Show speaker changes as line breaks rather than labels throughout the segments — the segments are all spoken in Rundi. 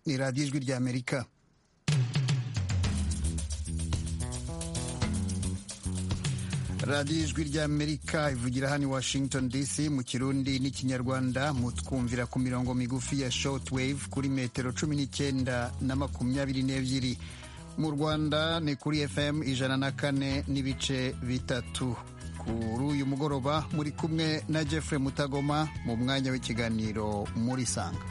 ni radiyo ijwi ry'amerika radiyo ijwi ry'amerika ivugira hano i washington dc mu kirundi n'ikinyarwanda mutwumvira ku mirongo migufi ya shortwave kuri metero cumi n'icyenda na makumyabiri n'ebyiri mu rwanda ni kuri fm ijana na kane n'ibice bitatu kuri uyu mugoroba muri kumwe na jeffrey mutagoma mu mwanya w'ikiganiro muri sanga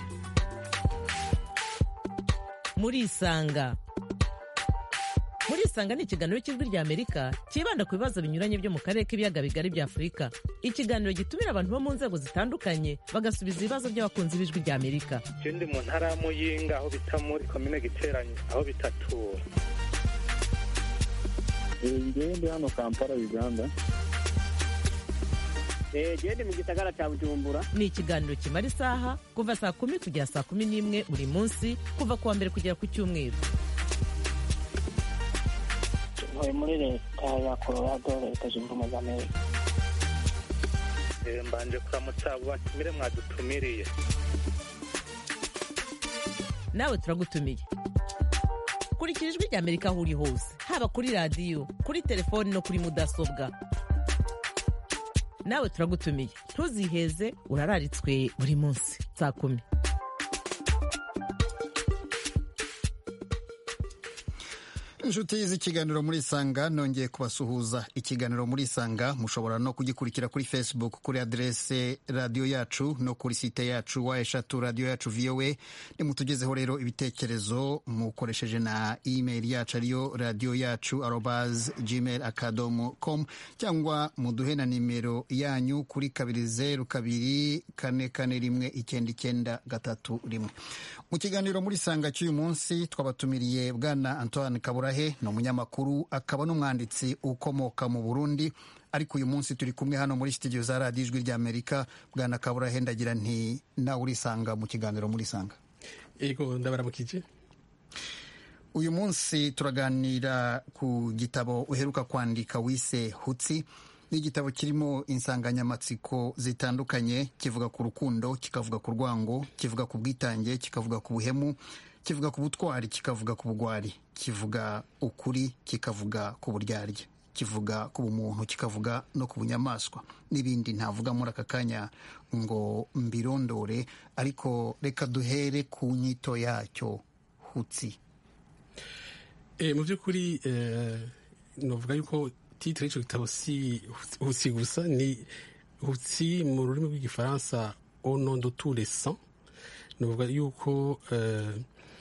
muri isanga muri isanga ni ikiganiro cy'ijwi rya amerika cyibanda ku bibazo binyuranye byo mu karere k'ibiyaga bigari bya afurika ikiganiro gitumira abantu bo mu nzego zitandukanye bagasubiza ibibazo by'abakunzi b'ijwi rya amerika
je ndi mu ntara ya muyinga aho bita muri komine giteranye aho bitatura
ngewe ndi hano kampala uganda
gende mu gisagara cya bujumbura
ni ikiganiro kimara isaha kuva saa kumi kugera saa kumi n'imwe buri munsi kuva ku wa mbere kugera ku cyumweru
ntuye muri leta ya colorado leta zunze ubumwe za amerika
Eh, mbanje kuramutsa abo batumire mwadutumiriye
nawe turagutumiye kurikira ijwi rya amerika aho uri hose haba kuri radiyo kuri telefoni no kuri mudasobwa nawe turagutumiye ntuziheze urararitswe buri munsi saa kumi
inshuti z'ikiganiro muri isanga nongeye kubasuhuza ikiganiro muri isanga mushobora no kugikurikira kuri facebook kuri aderese radiyo yacu no kuri site yacu wa eshatu radiyo yacu voa nimutugezeho rero ibitekerezo mukoresheje na email yacu ariyo radiyo yacu arobas gmail akadomo com cyangwa muduhe na nimero yanyu kuri kabiri zeru kabiri kane kane rimwe icyenda icyenda gatatu rimwe mu kiganiro muri isanga cy'uyu munsi twabatumiriye bwana antoine kaburahe ni umunyamakuru akaba n'umwanditsi ukomoka mu burundi ariko uyu munsi turi kumwe hano muri studio za radiyo ijwi ry'amerika bwana kaburahe ndagira nti nawe urisanga mu kiganiro muri isanga
ego ndabaramukije
uyu munsi turaganira ku gitabo uheruka kwandika wise hutsi ni igitabo kirimo insanganyamatsiko zitandukanye kivuga ku rukundo kikavuga ku rwango kivuga ku bwitange kikavuga ku buhemu kivuga ku butwari kikavuga ku bugwari kivuga ukuri kikavuga ku buryarya kivuga ku bumuntu kikavuga no ku bunyamaswa n'ibindi ntavuga muri aka kanya ngo mbirondore ariko reka duhere ku nyito yacyo hutsi
Eh, mu by'ukuri eh, novuga yuko titire y'icyo gitabo si hutsi gusa ni hutsi mu rurimi rw'igifaransa au nom de tous les sangs novuga yuko eh,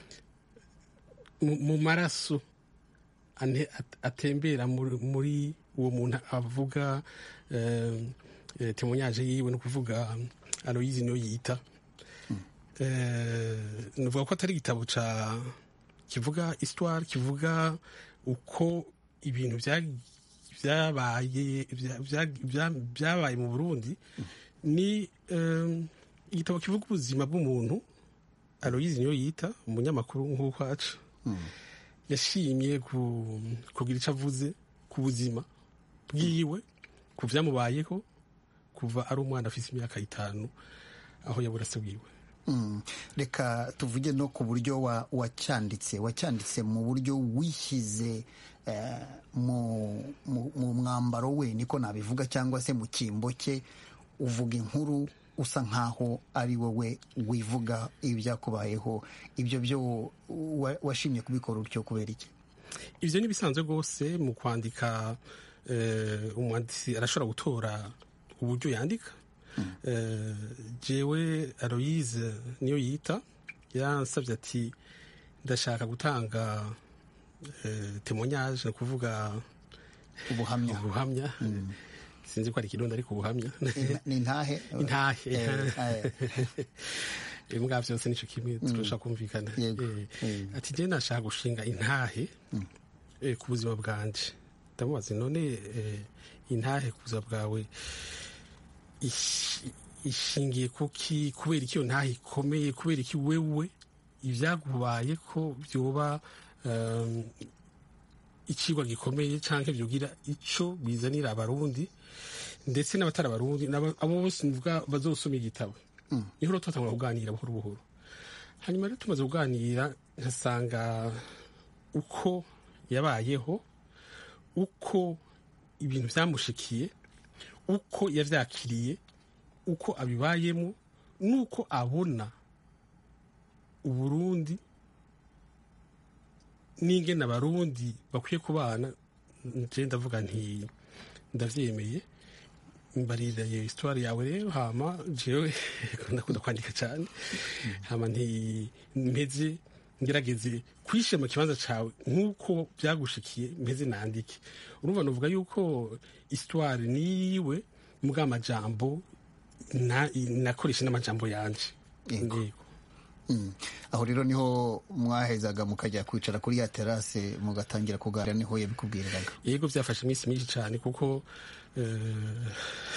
mu mu maraso ane- at- atembera muri muri uwo muntu avuga eh, eh, témoignage yiwe no kuvuga aloyizi niyo yita eh, novuga ko atari igitabo ca kivuga histoire kivuga uko ibintu bya- byabaye bya- bya- bya- byabaye mu burundi ni eh, igitabo kivuga ubuzima bw'umuntu aloyizi niyo yita umunyamakuru nk'uko aca yashimye ku- kugira icyo avuze ku buzima bwiwe ku byamubayeho kuva ari umwana afite imyaka itanu aho yabura se bwiwe
Mm. reka tuvuge no ku buryo wa- wacyanditse wacyanditse mu buryo wishyize eh, mu, mu, mu mwambaro we niko nabivuga cyangwa se mu cyimbo cye uvuga inkuru usa nkaho ari wowe wivuga ibyakubayeho ibyo byo wa- washimye kubikora utyo kubera iki
ibyo ni ibisanzwe rwose mu kwandika eh, umwanditsi arashobora gutora uburyo yandika Eh, jewe aloyize niyo yita yansabye ati ndashaka gutanga eh, témoignage ni ukuvuga
ubuhamya
ubuhamya sinzi ko ari ikirundi ariko ubuhamya
Ni- ni intahe
intahe
Eh, eh,
imbwa byose nicyo kimwe turashaka kumvikana
Yego.
Eh,
Mm.
ati njye nashaka gushinga intahe eh, ku buzima bwanje ndamubaza none eh, intahe ku buzima bwawe ish- ishingiye kuki kubera iki iyo ntahe ikomeye kubera iki wewe ibyagubaye ko byoba um, ikigwa gikomeye cyangwa byogira icyo bizanira abarundi ndetse n'abatari abarundi n'aba- abo bose mvuga bazosoma igitabo niho rero turatangura kuganira buhoro buhoro hanyuma rero tumaze kuganira nkasanga uko yabayeho uko ibintu byamushikiye uko yabyakiriye uko abibayemo n'uko abona uburundi n'ingene abarundi bakwiye kubana nje ndavuga nti ndavyemeye mbarira iyo histoire yawe rero hama jewe ndakunda kwandika cyane hama nti mpeze ngerageze kwishyira mu kibanza cyawe nk'uko byagushikiye mpeze nandike urumva nuvuga yuko histoire niwe mbwa amajambo na- nakoresha n'amajambo yanje
Yego.
Yego.
Mm. aho rero niho mwahezaga mukajya kwicara kuri ya terase mugatangira kuganira niho yabikubwiriraga
yego byafashe iminsi myinshi cyane kuko eh,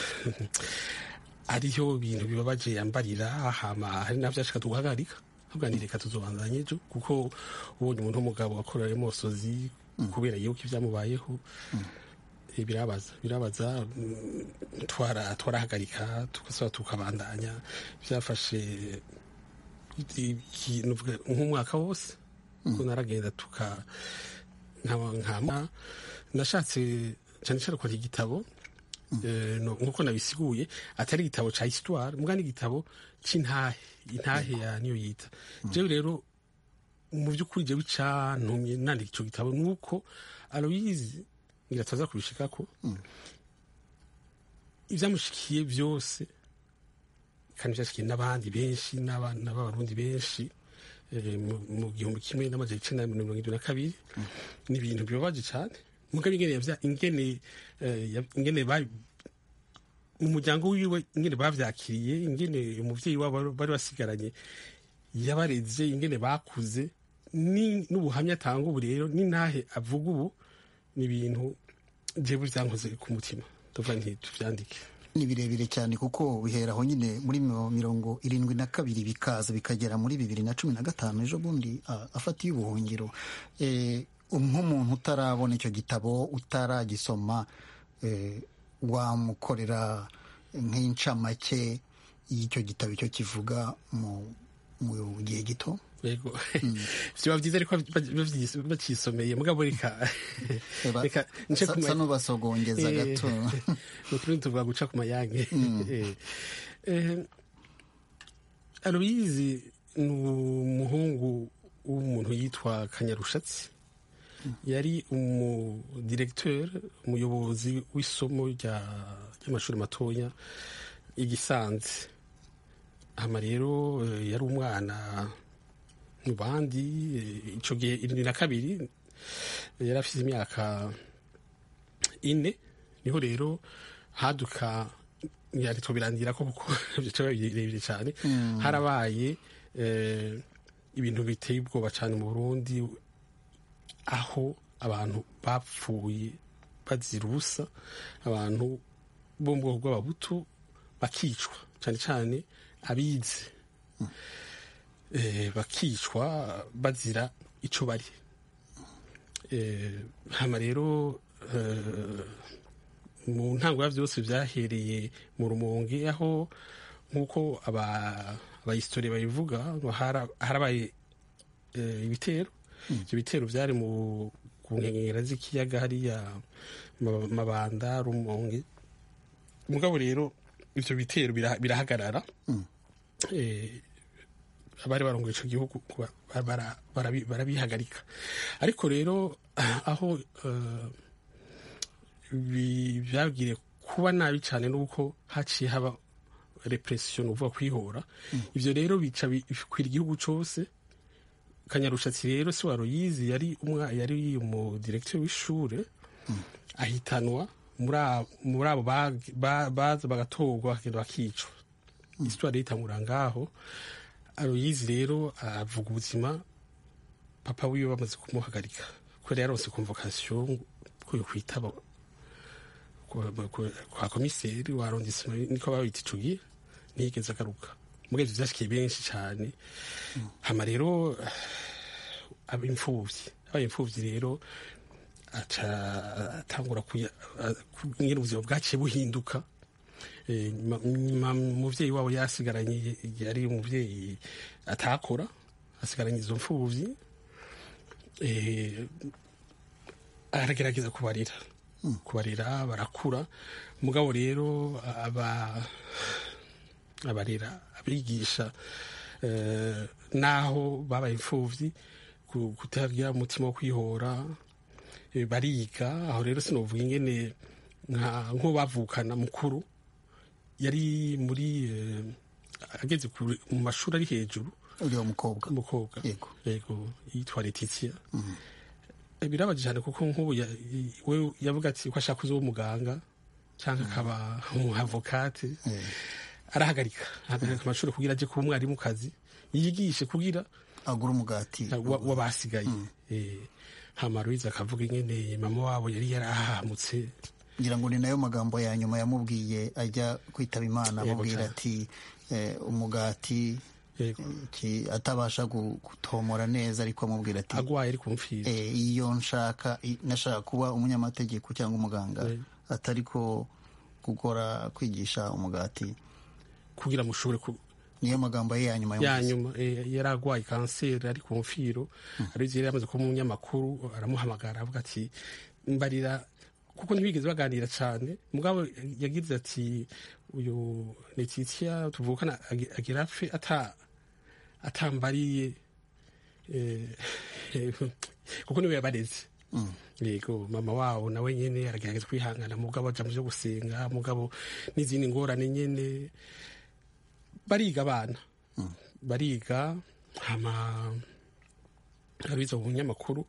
ariyo bintu bibabaje yambarira hama hari navyo ashaka tuguhagarika tuganire reka tuzobandanye ejo kuko ubonye umuntu w'umugabo wakorera imosozi kubera yuko ibyamubayeho eh, birabaza birabaza mm, twara twarahagarika tugasaba tukabandanya byafashe iki- nuvuga nk'umwaka wose ko naragenda tuka nkaba nkama nashatse cyane cyane kwandika igitabo eh, no- nk'uko nabisiguye atari igitabo ca histoire mbwa n'igitabo c'intahe intahe ya niyo yita jewe rero mu by'ukuri jewe icantumye nandika ico gitabo nuko aloyizi ngira tuza kubishikako ivyamushikiye byose kandi byashikiye n'abandi benshi n'abana b'abarundi benshi eh, mu- mu gihumbi kimwe n'amajana icenda na mirongo irindwi na kabiri ni ibintu bibabaje cyane mugabe ingene yavya ingene eh, yav- ingene ba mu muryango wiwe ingene bavyakiriye ingene umuvyeyi wabo bari- bari basigaranye yabareze ingene bakuze ni n'ubuhamya atanga ubu rero n'intahe avuga ubu ni ibintu jewe vyankoze ku mutima ndavuga nti tuvyandike
ni birebire cyane kuko bihera aho nyine muri miro- mirongo irindwi na kabiri bikaza bikagera muri bibiri na cumi na gatanu ejo bundi ah, afatiye ubuhungiro Eh, nk'umuntu utarabona icyo gitabo utaragisoma eh, wamukorera nk'incamake y'icyo gitabo icyo kivuga mu mu gihe gito
yego vyoba vyiza ariko bavyi- bacisomeye mugabo reka
Eba,
reka nce
sa
ku ma-
sa n'ubasogongeza
Eh,
gato
mu turundi tuvuga guca ku mayange Eh, eh, aloyizi ni umuhungu w'umuntu yitwa kanyarushatsi yari umudiregteur umuyobozi w'isomo rya- ry'amashuri matoya igisanze hama rero eh, yari umwana mu bandi eh, ico gihe irindwi na kabiri eh, yari afite imyaka ine niho rero haduka yari birangira ko kuko byaca birebire cyane harabaye eh, ibintu biteye ubwoba cyane mu burundi aho abantu bapfuye bazira ubusa abantu bo mu bwoko bw'ababutu bakicwa cyane cyane abize eh, bakicwa bazira ico bari eh, hama rero eh, mu ntango ya byose byahereye mu rumonge aho nk'uko aba- abahistori babivuga ngo hara- harabaye eh, ibitero ibyo bitero byari mu ku nkengera z'ikiyaga hariya Ma- mabanda rumonge mugabo rero ivyo bitero bira- birahagarara Eh, abari barongoye ico gihugu kuba- bara- barabi- barabihagarika ariko rero aho eh, bi- byabwiriye kuba nabi cyane nuko haciye haba repression uvuga kwihora ivyo rero bica bikwira igihugu cose kanyarushatsi rero si waruyizi yari umwa yari umudirekteur w'ishure ahitanwa muri a- muri abo bag- ba- baza bagatorwa bakagenda bakicwa histoire yitangura ngaho aroyizi rero avuga ubuzima papa wiwe bamaze kumuhagarika kubera yaronse convocation ko yo kwitaba kwa- kwa- kwa komiseri wa arrondissement niko babita ico gihe ntiyigeze agaruka mugabo ivyo vyashikiye benshi cane hama rero aba imfuvyi abaye imfuvyi rero aca atangura kuya- a- ku- nyene ubuzima bwaciye buhinduka Eh, nyuma- nyuma umuvyeyi wabo yasigaranye yari umuvyeyi atakora asigaranye izo mfubyi eh, aragerageza kubarira kubarira barakura mugabo rero aba abarera abigisha eh, naho babaye imfubyi ku- kutagira umutima wo kwihora eh, bariga aho rero sinovuga ingene nka nko bavukana mukuru yari muri eh, ageze ku- mu mashuri ari hejuru
uriya mukobwa
umukobwa
Yego.
yego yitwa Letitia Eh, birabaje cyane kuko nk'ubu ya- i- we yavuga ati ko ashaka kuza umuganga cyangwa akaba umuavokate arahagarika ahagarika amashuri kugira aje kuba umwarimu kazi yigishe kugira
agura umugati
wa- w'abasigaye Eh, hama Louise akavuga ingene mama wabo yari yarahamutse
ngira ngo ni nayo magambo ya nyuma yamubwiye ajya kwitaba imana
Yego
amubwira
cyane.
ati eh, umugati
yego
ki- atabasha gu- gutomora neza ariko amubwira ati
agwaye ari kumfira
eh, iyo nshaka i- nashaka kuba umunyamategeko cyangwa umuganga
Eh.
atari ko gukora kwigisha umugati
kugira mushobore ku
niyo magambo ye ya nyuma
ya
yamuvuze.
nyuma eh, yari arwaye kanseri ari ku mfiro arizo yari yamaze kuba umunyamakuru aramuhamagara avuga ati mbarira kuko ntibigeze baganira cyane mugabo yagize ati uyu Letitia tuvukana agi- agira apfe ata atambariye eh, kuko niwe yabareze yego mama wabo nawe nyene aragerageza kwihangana mugabo aja mu vyo gusenga mugabo n'izindi ngorane nyene bariga abana bariga hama abiza mu binyamakuru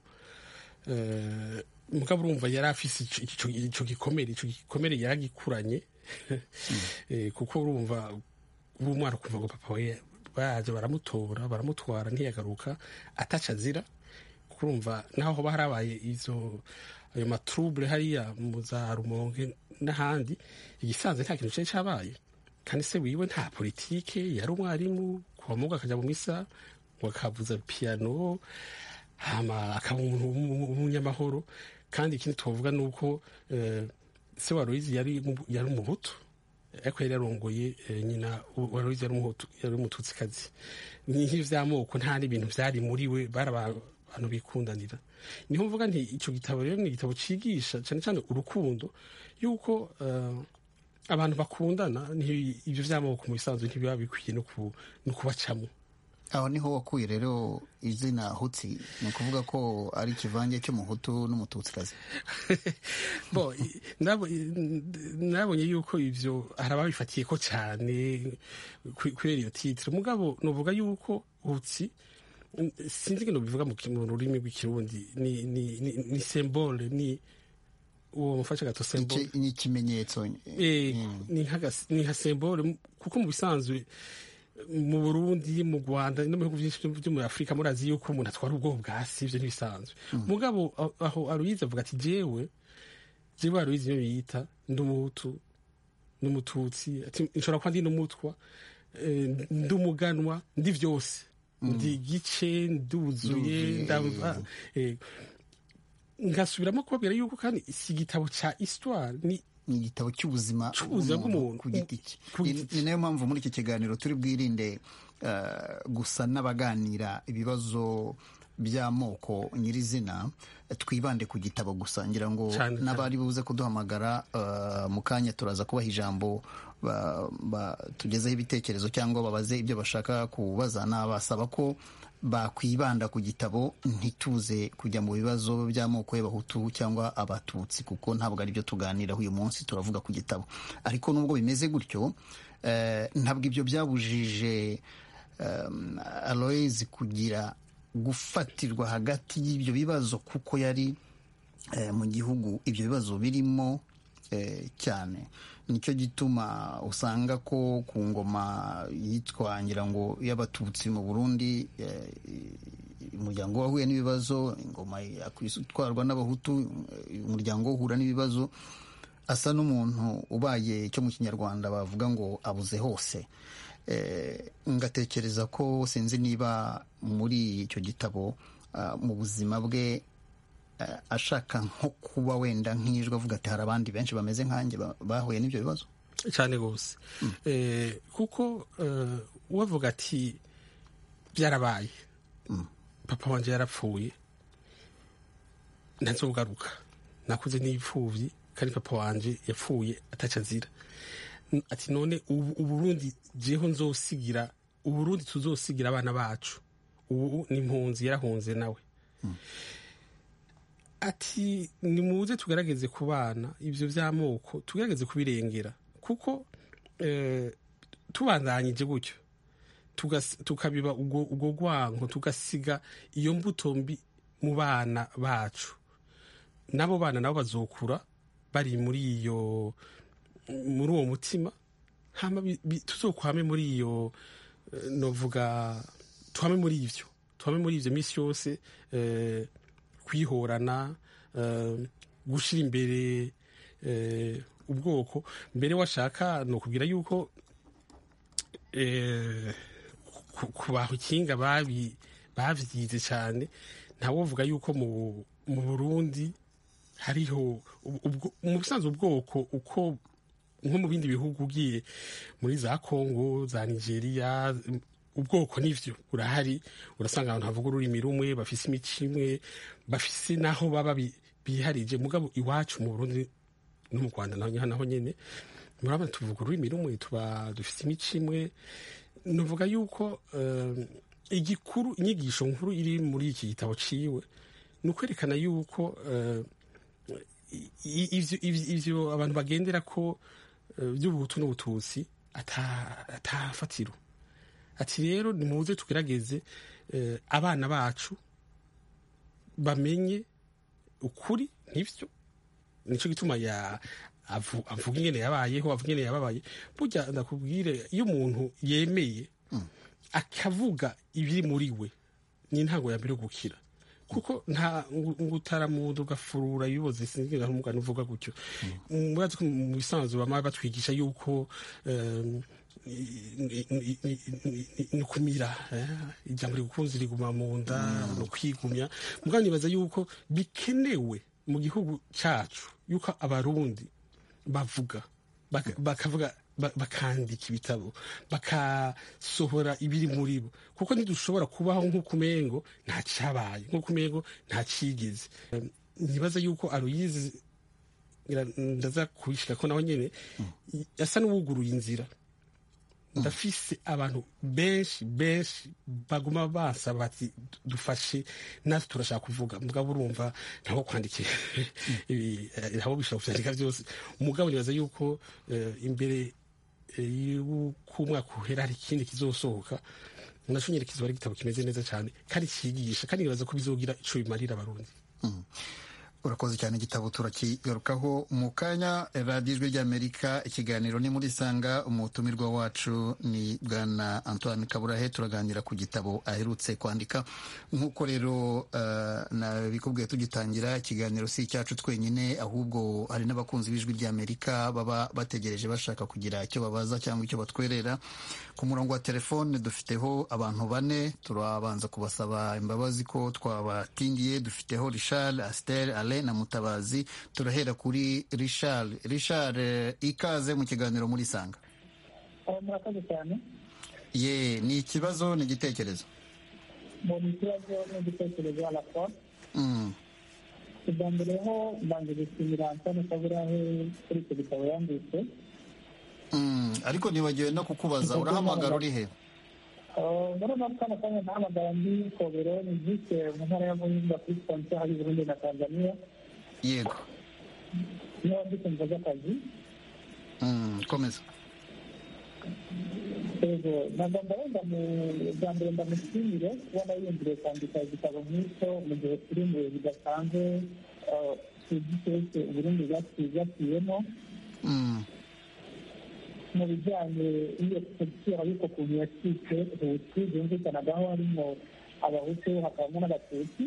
eh, mugabo urumva yari afise ico- ico ico gikomere ico gikomere yaragikuranye Eh, kuko urumva ubu umwana ukumva ngo papa we baje baramutora baramutwara ntiyagaruka ataca azira kuko urumva naho hoba harabaye izo ayo matrouble hariya mu za rumonge n'ahandi igisanzwe nta kintu cari cabaye kandi se wiwe nta politike yari umwarimu kuva mugo akaja mu misa ngo akavuza piano hama akaba umuntu w'umu- w'umunyamahoro kandi ikindi tuvuga ni uko eh, se wa Louise yari mu- yari umuhutu ariko yari yarongoye eh, nyina wa Louise yari umuhutu yari umututsikazi ni nk'ivyo vy'amoko nta n'ibintu vyari muri we bari aba- abantu bikundanira niho mvuga nti ico gitabo rero ni igitabo cigisha cane cane urukundo yuko eh, abantu bakundana nti- ivyo vy'amoko mu bisanzwe ntibiba bikwiye no ku- no kubacamo
aho niho wakuye rero izina hutsi ni ukuvuga ko ari ikivange cy'umuhutu n'umututsikazi
bo i- nabo- i- nabonye yuko ivyo hari ababifatiye ko cyane kwe- kubera iyo titire mugabo novuga yuko hutsi mm, sinzi ngeno bivuga mu ki- mu rurimi rw'ikirundi ni ni ni, ni symbole ni uwo mufasha gato symbole
Iki- ni ikimenyetso
Eh, ni nka gas- ni nka symbole m- kuko mu bisanzwe mu Burundi mu Rwanda no mu bihugu byinshi byo muri Afurika murazi yuko umuntu atwara ubwoko bwa si ivyo ntibisanzwe mugabo aho- aho Aloyize avuga ati jewe jewe Aloyize niyo yita ndi umuhutu n'umututsi ati nshobora kuba ndi n'umutwa eh, ndi umuganwa ndi vyose ndi gice nduzuye
Nduzuye,
ndava eh, ngasubiramo kubabwira yuko kandi si igitabo ca histoire ni
ni igitabo cy'ubuzima
Cy'ubuzima bw'umuntu.
ku giti cye
Ku
Ni-
giti cye.
ni nayo mpamvu muri iki kiganiro turi bwirinde eh, gusa n'abaganira ibibazo by'amoko nyirizina twibande ku gitabo gusa ngira ngo
Cyane, cyane.
n'abari buze kuduhamagara eh, mu kanya turaza kubaha ijambo ba- ba- tugezeho ibitekerezo cyangwa babaze ibyo bashaka kubaza nabasaba ko bakwibanda ku gitabo ntituze kujya mu bibazo by'amoko y'abahutu cyangwa abatutsi kuko ntabwo ari byo tuganiraho uyu munsi turavuga ku gitabo ariko nubwo bimeze gutyo eh, ntabwo ibyo byabujije um, Aloys kugira gufatirwa hagati y'ibyo bibazo kuko yari eh, mu gihugu ibyo bibazo birimo eh, cyane nicyo gituma usanga ko ku ngoma yitwa ngira ngo y'abatutsi mu burundi eh, umuryango wahuye n'ibibazo ingoma yakwitwarwa n'abahutu eh, umuryango uhura n'ibibazo asa n'umuntu ubaye icyo mu kinyarwanda bavuga ngo abuze hose Eh, ngatekereza ko sinzi niba muri icyo gitabo ah, mu buzima bwe eh, ashaka nko kuba wenda nk'ijwi avuga ati hari abandi benshi bameze nkanjye ba- bahuye n'ibyo bibazo
cyane rwose Eh, kuko eh, uwavuga ati byarabaye papa wanje yarapfuye ntazogaruka nakuze n'ipfuvyi kandi papa wanje yapfuye ataca azira N- ati none ubu uburundi jeho nzosigira uburundi tuzosigira abana bacu ubu ni impunzi yarahunze nawe ati nimuze tugerageze ku bana ibyo by'amoko tugerageze kubirengera kuko eh, tubandanyije gutyo tugas- tukabiba ubwo ubwo rwango tugasiga iyo mbuto mbi mu bana bacu n'abo bana nabo bazokura bari muri iyo muri uwo mutima hama bi- bi- tuzokwame muri iyo eh, novuga tuhame muri ivyo tuhame muri ivyo misi yose eh, kwihorana eh, gushira imbere eh, ubwoko mbere washaka ni ukubwira yuko eh, ku- ku bahukinga babi bavyize cyane ntawovuga yuko mu mu Burundi hariho ubwo- mu busanzwe ubwoko uko nko mu bindi bihugu ugiye muri za Congo za Nigeria ubwoko nivyo urahari urasanga abantu havuga ururimi rumwe bafise imico imwe bafise naho baba bi- biharije mugabo iwacu mu Burundi no mu Rwanda naho naho nyene murabona tuvuga ururimi rumwe tuba dufise imico imwe nuvuga yuko eh, igikuru inyigisho nkuru iri muri iki gitabo ciwe ni ukwerekana yuko eh, i- ivyo ivyo- ivyo abantu bagendera ko eh, by'ubuhutu n'ubututsi ata- atafatiro ati rero nimuze tugerageze eh, abana bacu bamenye ukuri nk'ivyo nico gituma ya avu- avuga ingene yabayeho avuga ingene yababaye burya ndakubwire iyo umuntu yemeye akavuga ibiri muri we ni intango ya mbere yo gukira kuko nta ngo ngo utaramuda ugafurura ibiboze sinzira umugani uvuga gutyo murazi ko mu bisanzwe bama batwigisha yuko em, ni- ni- ni- ni- ni ukumira eh, ijambo rigukunze riguma mu nda ni ukwigumya mugabo nibaza yuko bikenewe mu gihugu cacu yuko abarundi bavuga baka- bakavuga ba- bakandika ibitabo bakasohora ibiri muri bo kuko ntidushobora kubaho nk'uko umengo nta cyabaye nk'uko umengo nta cyigeze Em, nibaza yuko aruyizi ngira ndaza kubishika ko nawe nyene asa n'uwuguruye inzira ndafise abantu benshi benshi baguma basaba bati dufashe natwe turashaka kuvuga mugabo urumva ntaho kwandikira ibi eh, ntaho bishobora kuvyandika byose umugabo nibaza yuko eh, imbere eh, y'uko umwaka uhera hari ikindi kizosohoka naco nyene kizoba ari igitabo kimeze neza cyane kandi cigisha kandi nibaza ko bizogira ico bimarira abarundi
urakoze cyane igitabo turakigarukaho mu kanya radiyo ijwi ry'amerika ikiganiro ni muri sanga umutumirwa wacu ni bwana antoine kaburahe turaganira ku gitabo aherutse kwandika nk'uko rero uh, nabikubwiye tugitangira ikiganiro si icyacu twenyine ahubwo hari n'abakunzi b'ijwi ry'amerika baba bategereje bashaka kugira icyo babaza cyangwa icyo batwerera ku murongo wa telefone dufiteho abantu bane turabanza kubasaba imbabazi ko twabatindiye dufiteho richard aster ale na mutabazi turahera kuri richard richard eh, ikaze mu kiganiro muri sanga
murakoze cyane
ye ni ikibazo ni igitekerezo
mu ikibazo n'igitekerezo arakora
Mm,
ubwa mbere ho mbanje gushimira antone kaburahe kuri icyo gitabo yanditse
mm, ariko nibagiwe no kukubaza urahamagara uri he
Uh, muri uno kano kanya nahamagara ndi kobero ni vise mu ntara ya muhinga kuri sponsor hari burundi na tanzania
yego
niho ndi kumva z'akazi
Mm, komeza
yego nagomba wenda mu bwa mbere ndamushimire kubona yiyumviriye kwandika igitabo nk'icyo mu gihe turi mu bihe bidasanzwe uh, tuzi twese uburundi bwaciyemo
Mm,
mu bijyanye n'iyo politiki ariko ukuntu yacitse hutu byumvikanagaho harimo abahutu hakabamo n'abatutsi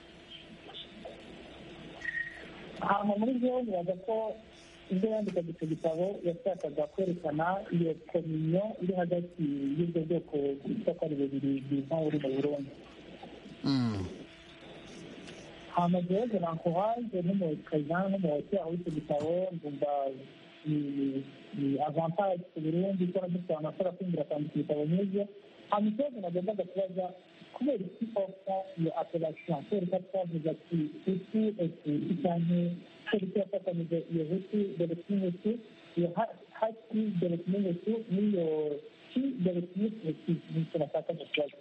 hanyuma muri byo nibaza ko ibyo yandikaga icyo gitabo yashakaga kwerekana iyo kominyo iri hagati y'ubwo bwoko bwitwa ko ari bubiri bwiza buri mu burundi
mm,
hanyuma jewe nankuhaje n'umukazana n'umuhoti aho icyo gitabo ndumva ni ni avantage ku burundi ko dufite abantu bashobora kwinjira kwandika ibitabo nk'ibyo hanyuma ikibazo nagombaga kubaza kubera iki ofa iyo apelation kubera ko twavuze ati hutu etuti cyane kubera ko yafatanije iyo hutu dore kimwe iyo haki dore kimwe n'iyo ki dore kimwe nicyo bashaka mu kibazo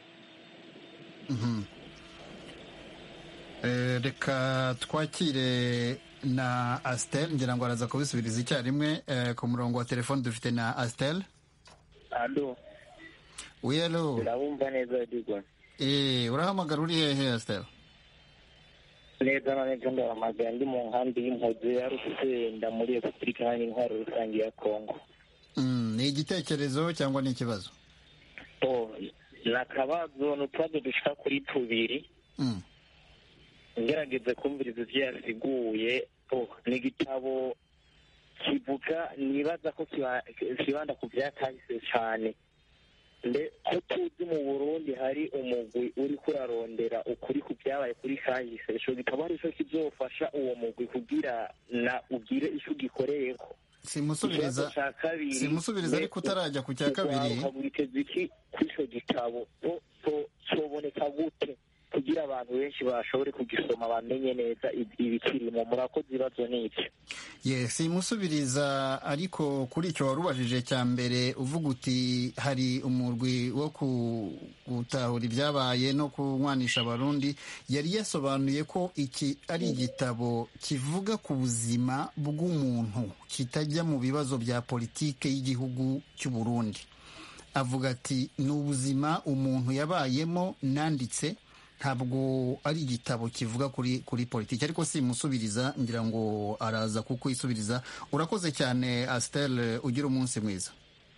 reka twakire na asitel ngira ngo araza kubisubiriza icyarimwe ku murongo wa telefone dufite na asitel
alo
wiyelo
urabumva neza digwa
eh urahamagara uri hehe asitel
neza na neza ndahamagara ndi mu nkambi y'impuzu ya rusenda muri repubulika iharanira intwaro rusange ya kongo
ni igitekerezo cyangwa ni ikibazo
ni akabazo ni utubazo dushika kuri tubiri ngerageze kumviriza ibyo yasiguye ni igitabo kivuga nibaza ko kibanda ku byakahise cyane ko tuzi mu burundi hari umugwi uri kurarondera ukuri ku byabaye kuri kahise icyo gitabo ari cyo kizofasha uwo mugwi kugira na ugire icyo ugikoreyeko
simusubiriza simusubiriza ariko utarajya ku cya kabiri
ukagwiteza iki kuri icyo gitabo cyoboneka gute kugira abantu benshi bashobore kugisoma bamenye neza ibikirimo murakoze ibibazo n'ibyo
ye simusubiriza ariko kuri icyo wari ubajije cya mbere uvuga uti hari umurwi wo gutahura ibyabaye no kunywanisha abarundi yari yasobanuye ko iki ari igitabo kivuga ku buzima bw'umuntu kitajya mu bibazo bya politike y'igihugu cy'u Burundi avuga ati ni ubuzima umuntu yabayemo nanditse ntabwo ari igitabo kivuga kuri kuri politiki ariko simusubiriza ngira ngo araza kukwisubiriza urakoze cyane asitel ugira umunsi mwiza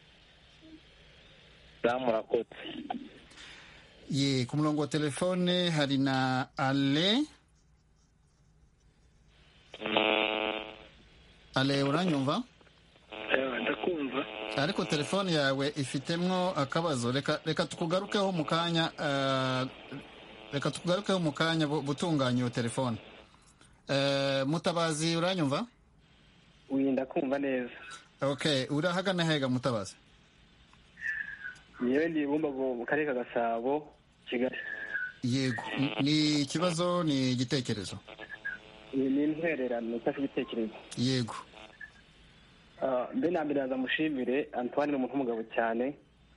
murakoze
ye ku murongo wa telefone hari na ale ale uranyumva
ndakumva
ariko telefone yawe ifitemo akabazo reka tukugarukeho mu kanya reka tugarukeho mu kanya butunganya iyo telefone mutabazi uranyumva
wirinda kumva neza
ok urahagana hega mutabazi
yewe ni bumbago mu karere ka gasabo kigali
yego ni ikibazo ni igitekerezo
ni intwererano cyangwa igitekerezo
yego
mbe na mbere yaza mushimire antoine ni umuntu w'umugabo cyane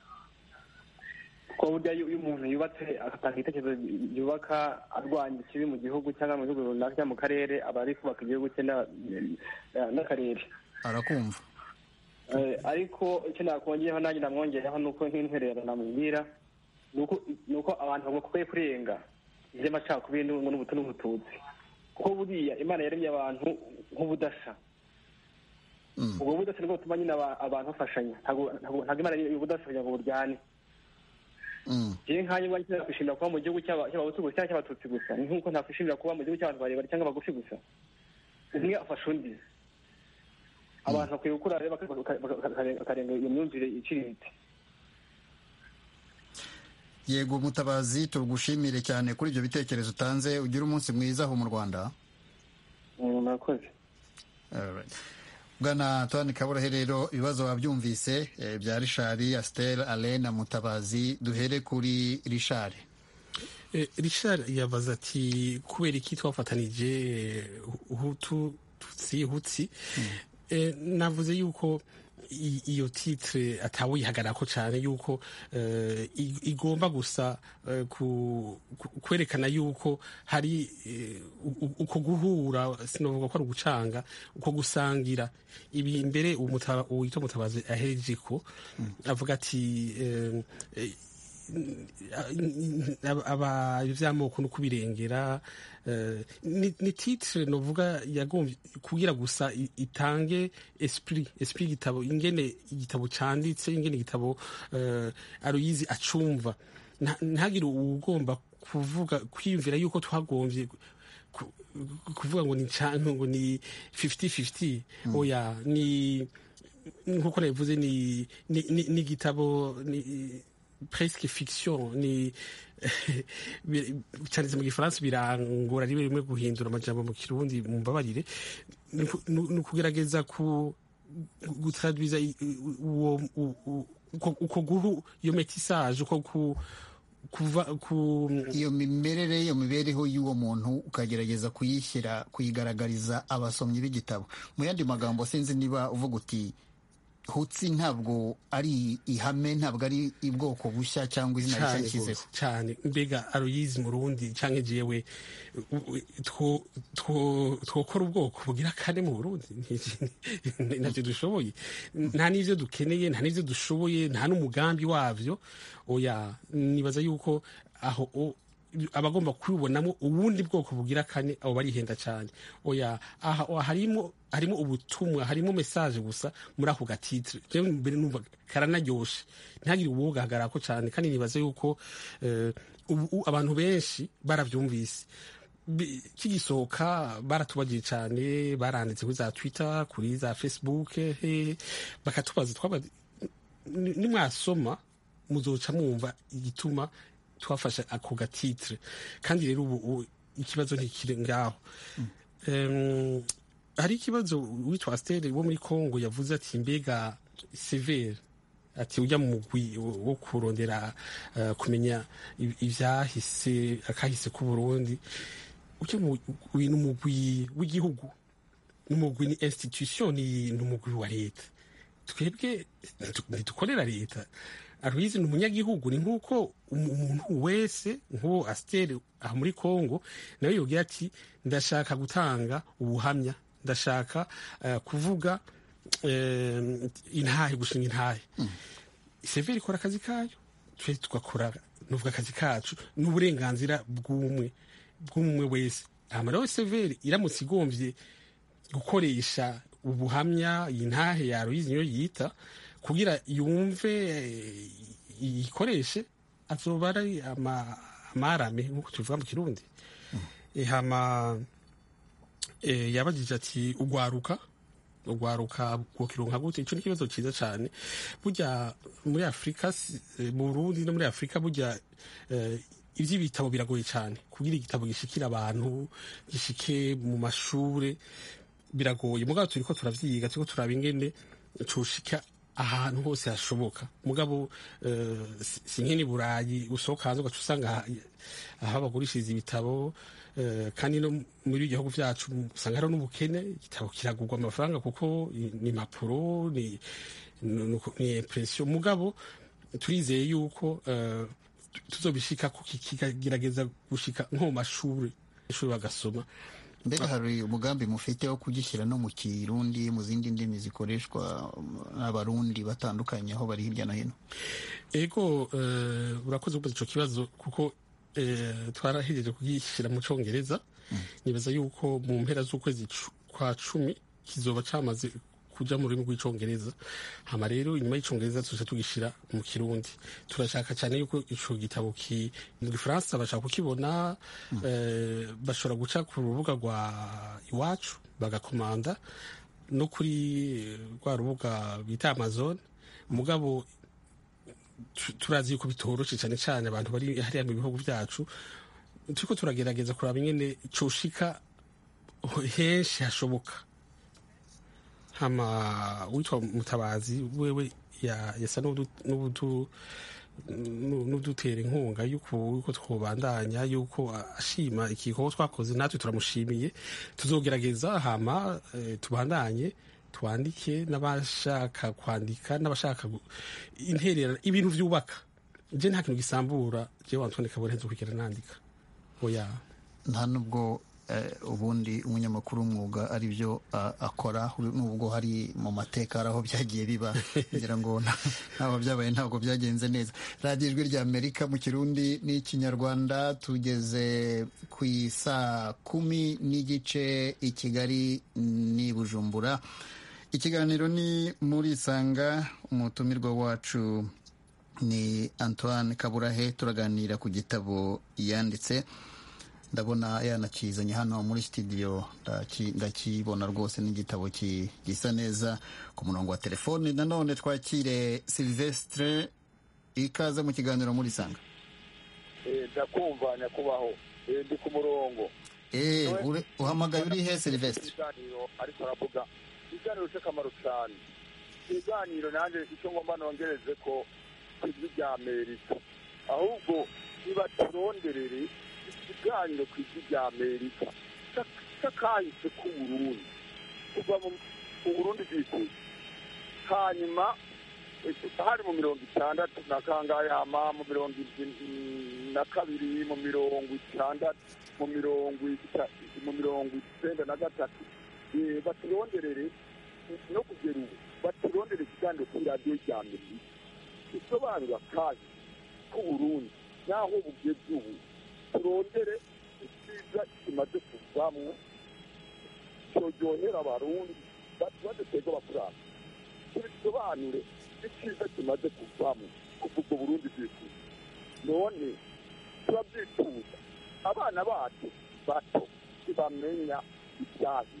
kuko burya iyo umuntu yubatse agatanga ibitekerezo yubaka arwanya ikibi mu gihugu cyangwa mu gihugu runaka cyangwa mu karere aba ari kubaka igihugu cye n'akarere
arakumva
ariko icyo nakongeraho nanjye namwongereho ni uko nk'intwererano namubwira ni uko abantu bakwiye kurenga iby'amacakubiri n'ubutu n'ubututsi kuko buriya imana yaremye abantu nk'ubudasa ubwo budasa nibwo butuma nyine abantu bafashanya ntabwo imana ubudasa kugira ngo buryane njyewe nkanjye mba nakwishimira kuba mu gihugu cy'abahutu gusa cyangwa cy'abatutsi gusa ni nk'uko nakwishimira kuba mu gihugu cy'abantu barebare cyangwa bagufi gusa umwe afasha undi abantu bakwiye gukura rero bakarenga iyo myumvire iciriritse
yego mutabazi tugushimire cyane kuri ibyo bitekerezo utanze ugire umunsi mwiza aho mu rwanda
murakoze
bwana Antoine kaburahe rero ibibazo wabyumvise bya rishari asiteri ale na mutabazi duhere kuri rishari
rishari yabaza ati kubera iki twafatanije hutu tutsi hutsi navuze yuko iyo titire atawihagarako cyane yuko igomba gusa kwerekana yuko hari uko guhura sinavuga ko ari ugucanga uko gusangira ibi mbere uwita mutabazi ahereje ko avuga ati iby'amoko no kubirengera ni titire novuga yagombye kugira gusa itange esprit esprit igitabo ingene igitabo cyanditse ingene igitabo aruyizi acumva ntagire ugomba kuvuga kwiyumvira yuko twagombye kuvuga ngo ni canke ngo ni 50-50 oya ni nkuko nabivuze ni ni igitabo ni presque fiction ni cyanditse mu gifaransa birangora rimwe rimwe guhindura amajambo mu kirundi mu mbabarire ni ukugerageza gutradwiza uko guhu iyo metisage uko kuva ku
iyo mimerere iyo mibereho y'uwo muntu ukagerageza kuyishyira kuyigaragariza abasomyi b'igitabo mu yandi magambo sinzi niba uvuga uti hutsi ntabwo ari ihame ntabwo ari ubwoko bushya cyangwa izina rishya
cyane
yashyizeho
rwose, cyane mbega aroyizi mu rundi cyangwa jewe u- u- two- two- twokora ubwoko bugira kane mu burundi Ni- ntacyo dushoboye nta n'ivyo dukeneye nta n'ivyo dushoboye nta n'umugambi wavyo oya nibaza yuko aho o- abagomba kubibonamo ubundi bwoko bugira kane abo barihenda cyane oya aha aha harimo harimo ubutumwa harimo message gusa muri ako gatitire jewe mbere numva karanaryoshe ntihagire uwogahagarako cyane kandi nibaza yuko eh, ubu abantu benshi baravyumvise Bi- kigisohoka baratubagiye cyane baranditse kuri za twitter kuri za facebook he, bakatubaza twaba ni- nimwasoma muzoca mwumva igituma twafashe ako gatitire kandi rero ubu ubu ikibazo ntikiri ngaho Em, hari ikibazo witwa astere wo muri congo yavuze ati mbega severe ati ujya mu mugwi wo wo kurondera eh, kumenya i- ivyahise akahise k'uburundi ujya mu mugwi n'umugwi w'igihugu n'umugwi ni institution ni n'umugwi wa leta twebwe ntidu- ntidukorera leta aruyizi ni umunyagihugu ni nk'uko umu- umuntu wese nk'uwo asiteri aha muri congo nawe yogira ati ndashaka gutanga ubuhamya ndashaka eh, kuvuga eh, intahe gushinga intahe severi ikora akazi kayo twe tugakora nuvuga akazi kacu n'uburenganzira bw'umwe bw'umwe wese hama rero severi iramutse igombye gukoresha ubuhamya iyi ntahe ya Aloyizi niyo yita kugira yumve eh, iyikoreshe azoba ari ama- amarame nk'uko tubivuga mu kirundi Eh, hama eh, yabajije ati ugwaruka ugwaruka bwokironka gute ico ni ikibazo ciza cane burya muri afurika si- eh, mu burundi no muri afurika burya eh, ivy'ibitabo biragoye cane kugira igitabo gishikira abantu gishike mu mashure biragoye mugabo turiko turavyiga turiko turaba ingene coshika ahantu hose hashoboka mugabo eh, si- si nk'ini burayi usohoka hanze ugaca usanga aha- aho bagurishiriza ibitabo eh, kandi no muri ibihugu vyacu usanga hariho n'ubukene igitabo kiragurwa amafaranga kuko ni impapuro ni ni- ni impression mugabo turizeye yuko eh, tuzobishika ko kikagerageza gushika nko mu mashuri ishuri bagasoma
mbega hari umugambi mufite wo kugishyira no mu kirundi mu zindi ndimi zikoreshwa n'abarundi batandukanye aho bari hirya no hino
ego eh, urakoze kubaza ico kibazo kuko eh, twarahejeje kugishyira mu congereza nibaza yuko mu mpera z'ukwezi cu- kwa cumi kizoba camaze kuja mu rurimi rw'icongereza hama rero inyuma y'icongereza tuja tugishira mu kirundi turashaka cyane yuko ico gitabo ki mu gifaransa bashaka kukibona eh, bashobora guca ku rubuga rwa iwacu bagakomanda no kuri rwa rubuga bita amazon mugabo tu- turazi yuko bitoroshe cyane cyane abantu bari hariya mu bihugu byacu turiko turagerageza kuraba ingene coshika henshi hashoboka hama witwa mutabazi wewe ya- yasa n'udu- n'udu- nu- n'udutera inkunga yuko yuko twobandanya yuko ashima igikorwa twakoze natwe turamushimiye tuzogerageza hama eh, tubandanye twandike n'abashaka kwandika n'abashaka gu- interera ibintu vyubaka je nta kintu gisambura je Antoine Kabore nzo kwigera nandika oya
nta nubwo eh, ubundi umunyamakuru w'umwuga ari byo ah, akora nubwo hari mu mateka hari aho byagiye biba kugira ngo nta- ntaho byabaye ntabwo byagenze neza radiyo ijwi rya amerika mu kirundi n'ikinyarwanda tugeze ku isaa kumi n'igice i kigali n'i bujumbura ikiganiro ni muri isanga umutumirwa wacu ni antoine kaburahe turaganira ku gitabo yanditse ndabona yanakizanye hano muri studio ndaki- ndakibona rwose n'igitabo ki- gisa neza ku murongo wa telefone nanone twakire silvestre ikaze mu kiganiro muri sanga
ndakumva nyakubaho Eh, ndi ku murongo
Eh, ure- uhamagaye uri he silvestre
ikiganiro ariko aravuga ikiganiro cy'akamaro cyane ikiganiro nanjye icyo ngomba nongereze ko ku ijwi rya amerika ahubwo ntibaturonderere ikiganiro ku isi rya amerika cy'akahise k'uburundi kuva mu burundi bwikuye hanyuma hari mu mirongo itandatu na kangahe hama mu mirongo na kabiri mu mirongo itandatu mu mirongo mu mirongo icyenda na gatatu baturonderere no kugera ubu baturondere ikiganiro kuri radiyo rya amerika isobanura kandi k'uburundi n'aho bugeze ubu turondere icyiza kimaze kuvamwo cyoryohera abarundi badutega abakuranga tubisobanure icyiza kimaze kuvamo kuva ubwo burundi bwifuza none turabyifuza abana bacu bato ntibamenya ibyahi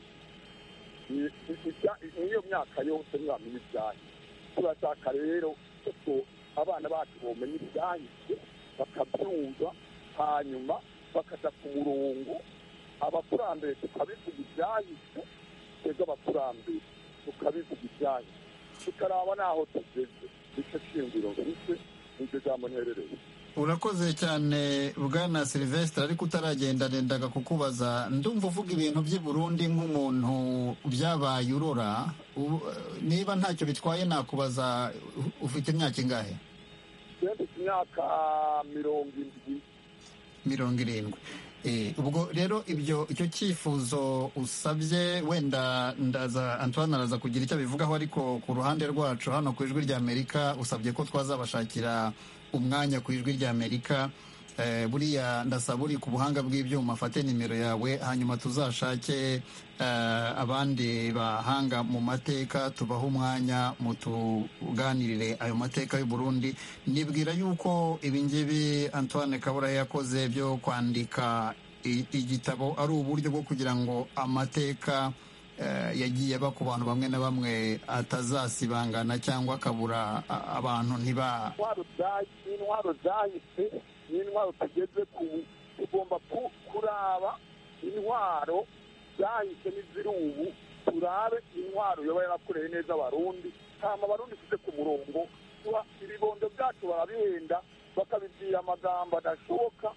niyo myaka yose ntibamenya ibyahi turashaka rero ko abana bacu bomenya ibyahise bakabyumva hanyuma bakaja ku murongo abakurambere tukabivuga ibyahise twebwe abakurambere tukabivuga ibyahise tukaraba n'aho tugeze nicyo shingiro mfise nicyo jambo nterereye
urakoze cyane bwana silvestre ariko utaragenda nendaga kukubaza ndumva uvuga ibintu by'i burundi nk'umuntu byabaye urora niba ntacyo bitwaye nakubaza ufite imyaka ingahe
mfite imyaka mirongo indwi
mirongo irindwi ubwo rero ibyo icyo cyifuzo usabye wenda ndaza antoine araza kugira icyo abivugaho ariko ku ruhande rwacu hano ku ijwi rya amerika usabye ko twazabashakira umwanya ku ijwi rya amerika buriya ndasaba uri ku buhanga bw'ibyuma afate nimero yawe hanyuma tuzashake abandi bahanga mu mateka tubahe umwanya mutuganirire ayo mateka y'u Burundi nibwira yuko ibingibi antoine kabura yakoze byo kwandika igitabo ari uburyo bwo kugira ngo amateka yagiye aba ku bantu bamwe na bamwe atazasibangana cyangwa akabura abantu ntiba
intwaro zahise n'intwaro tugeze ku tugomba kuraba intwaro zahise n'iziri ubu turabe intwaro yoba yarakoreye neza abarundi hama abarundi tuze ku murongo ibibondo byacu barabihenda bakabibwira amagambo adashoboka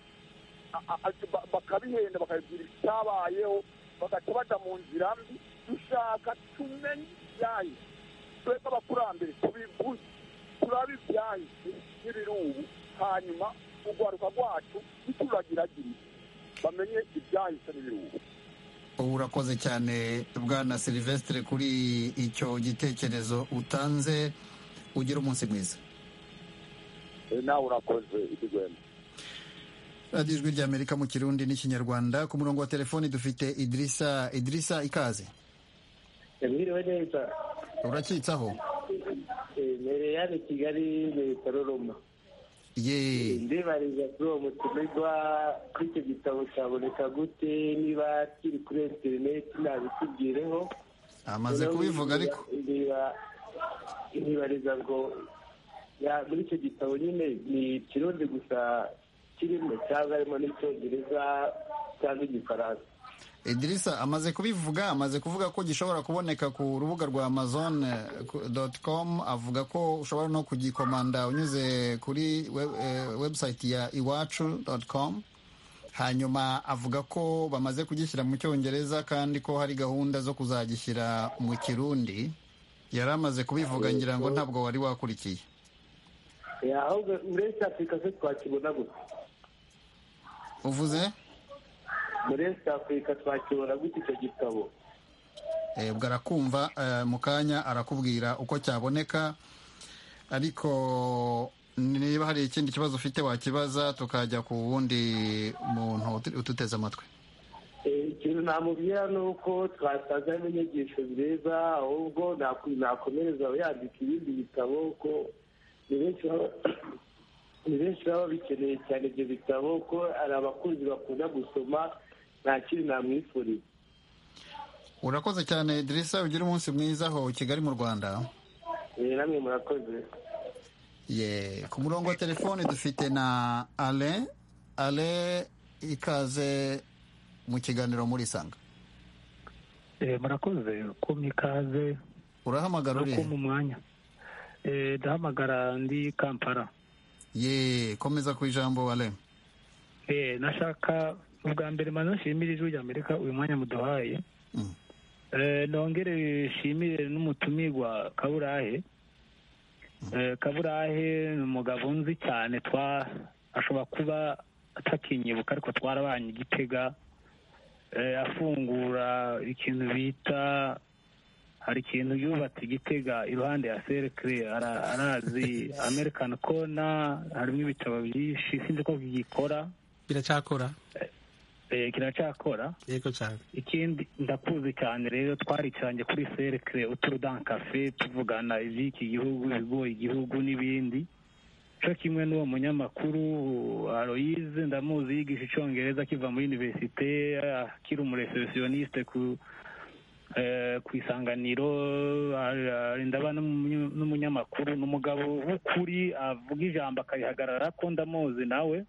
bakabihenda bakabibwira icyabayeho bagaca baja mu nzira mbi dushaka tumenye ibyahise twebwe abakurambere tubivuze turabe ibyahise n'ibiri ubu hanyuma urwaruka rwacu ntituragiragire bamenye ibyahise n'ibiri ubu
urakoze cyane bwana silvestre kuri icyo gitekerezo utanze ugira umunsi mwiza
nawe urakoze idigwema
radiyo ijwi ry'amerika mu kirundi n'ikinyarwanda ku murongo wa telefoni dufite idirisa idirisa ikaze
mwiriwe neza
urakitsaho
mbere yani kigali leta roroma
ye
ndibariza kuri uwo mutumirwa kuri icyo gitabo cyaboneka gute niba kiri kuri interineti nabitubwireho
amaze kubivuga ariko
ntibariza ngo muri icyo gitabo nyine ni ikirundi gusa kirimo cyangwa harimo n'icyongereza cyangwa igifaransa
idirisa amaze kubivuga amaze kuvuga ko gishobora kuboneka ku rubuga rwa amazon com avuga ko ushobora no kugikomanda unyuze kuri website ya iwacu com hanyuma avuga ko bamaze kugishyira mu cyongereza kandi ko hari gahunda zo kuzagishyira mu kirundi yari amaze kubivuga ngira ngo ntabwo wari wakurikiye
ahubwo muri esi afurika se twakibona gusa
uvuze
muri esi afurika twakibona gute icyo gitabo
ubwo arakumva mu kanya arakubwira uko cyaboneka ariko niba hari ikindi kibazo ufite wakibaza tukajya ku wundi muntu ututeze amatwi
ikintu namubwira ni uko twasangamo inyigisho nziza ahubwo nakomereza yandika ibindi bitabo ko ni benshi baba bikeneye cyane ibyo bitabo ko hari abakunzi bakunda gusoma nta kindi namwifuriza
urakoze cyane dirisa ugira umunsi mwiza aho kigali mu rwanda
namwe murakoze
ye ku murongo wa telefone dufite na ale ale ikaze mu kiganiro muri sanga
murakoze kumpa ikaze
urahamagara uri
mu mwanya ndahamagara ndi kampala
ye komeza ku ijambo ale
Eh, nashaka ubwa mbere maze nshimire ijwi rya amerika uyu mwanya muduhaye Eh, nongere nshimire n'umutumirwa kaburahe Eh, kaburahe ni umugabo nzi cyane twa ashobora kuba atakinyibuka ariko twarabanye igitega eh, afungura ikintu bita hari ikintu yubatse igitega iruhande ya cercle ara- arazi american corner harimo ibitabo byinshi sinzi ko gikora
biracyakora
eh, kiracyakora
yego cyane
ikindi ndakuzi cyane rero twaricaranye kuri cercle uturudan cafe tuvugana iby'iki gihugu ibigoye igihugu n'ibindi cyo kimwe n'uwo munyamakuru aloyize ndamuzi yigisha icyongereza akiva muri universite akiri umureceptioniste ku eh, ku isanganiro ari- ndaba n'umunyu- n'umunyamakuru ni umugabo w'ukuri avuga ijambo akarihagarara ko ndamuzi nawe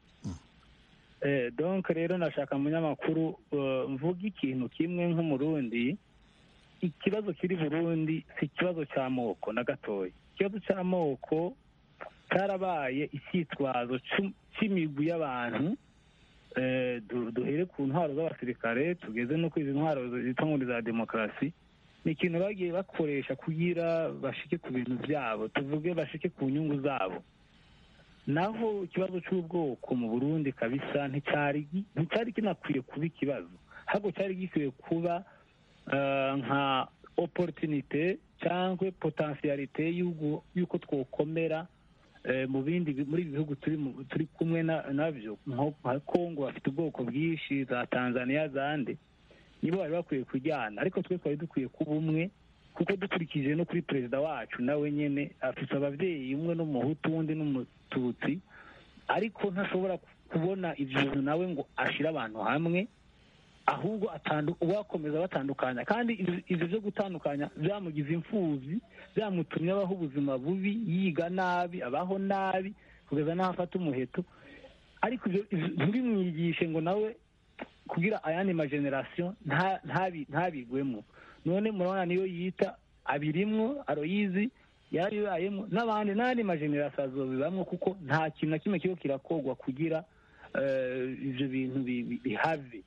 Eh, donc rero nashaka munyamakuru eh, mvuga ikintu kimwe nk'umurundi ikibazo kiri burundi si ikibazo cy'amoko na gatoya ikibazo cy'amoko cyarabaye icyitwazo c'u- c'imigwi y'abantu eh, du- duhere ku ntwaro z'abasirikare tugeze no kuri izi ntwaro zitwa ngo ni za demokarasi ni ikintu bagiye bakoresha kugira bashike ku bintu byabo tuvuge bashike ku nyungu zabo naho ikibazo cy'ubwoko mu burundi kabisa nticyari gi- nticyari kinakwiye kuba ikibazo ahubwo cyari gikwiye kuba eh, nka opportunité cyangwa potentialite y'uko y'uko twokomera eh, mu bindi bi- muri ibi bihugu turi mu- turi kumwe na- nabyo nko nka kongo bafite ubwoko bwinshi za tanzania zande nibo bari bakwiye kujyana ariko twe twari dukwiye kuba umwe kuko dukurikije no kuri perezida wacu nawe nyine afite ababyeyi umwe n'umuhutu undi n'umututsi ariko ntashobora kubona ibyo bintu nawe ngo ashyire abantu hamwe ahubwo atandu- uwakomeza batandukanya kandi ibyo- ibyo byo gutandukanya byamugize imfubyi byamutumye abaho ubuzima bubi yiga nabi abaho nabi kugeza n'aho afata umuheto ariko ibyo ibyo ntibimwigishe ngo nawe kugira ayandi mageneration nta- ntabi- ntabigwemo none murabona niyo yita abirimwo aroyizi yarabibayemo n'abandi n'andi mageneration azobibamwo kuko nta kintu na kimwe kiba kirakogwa kugira eh, ivyo bintu bi- bi- bihave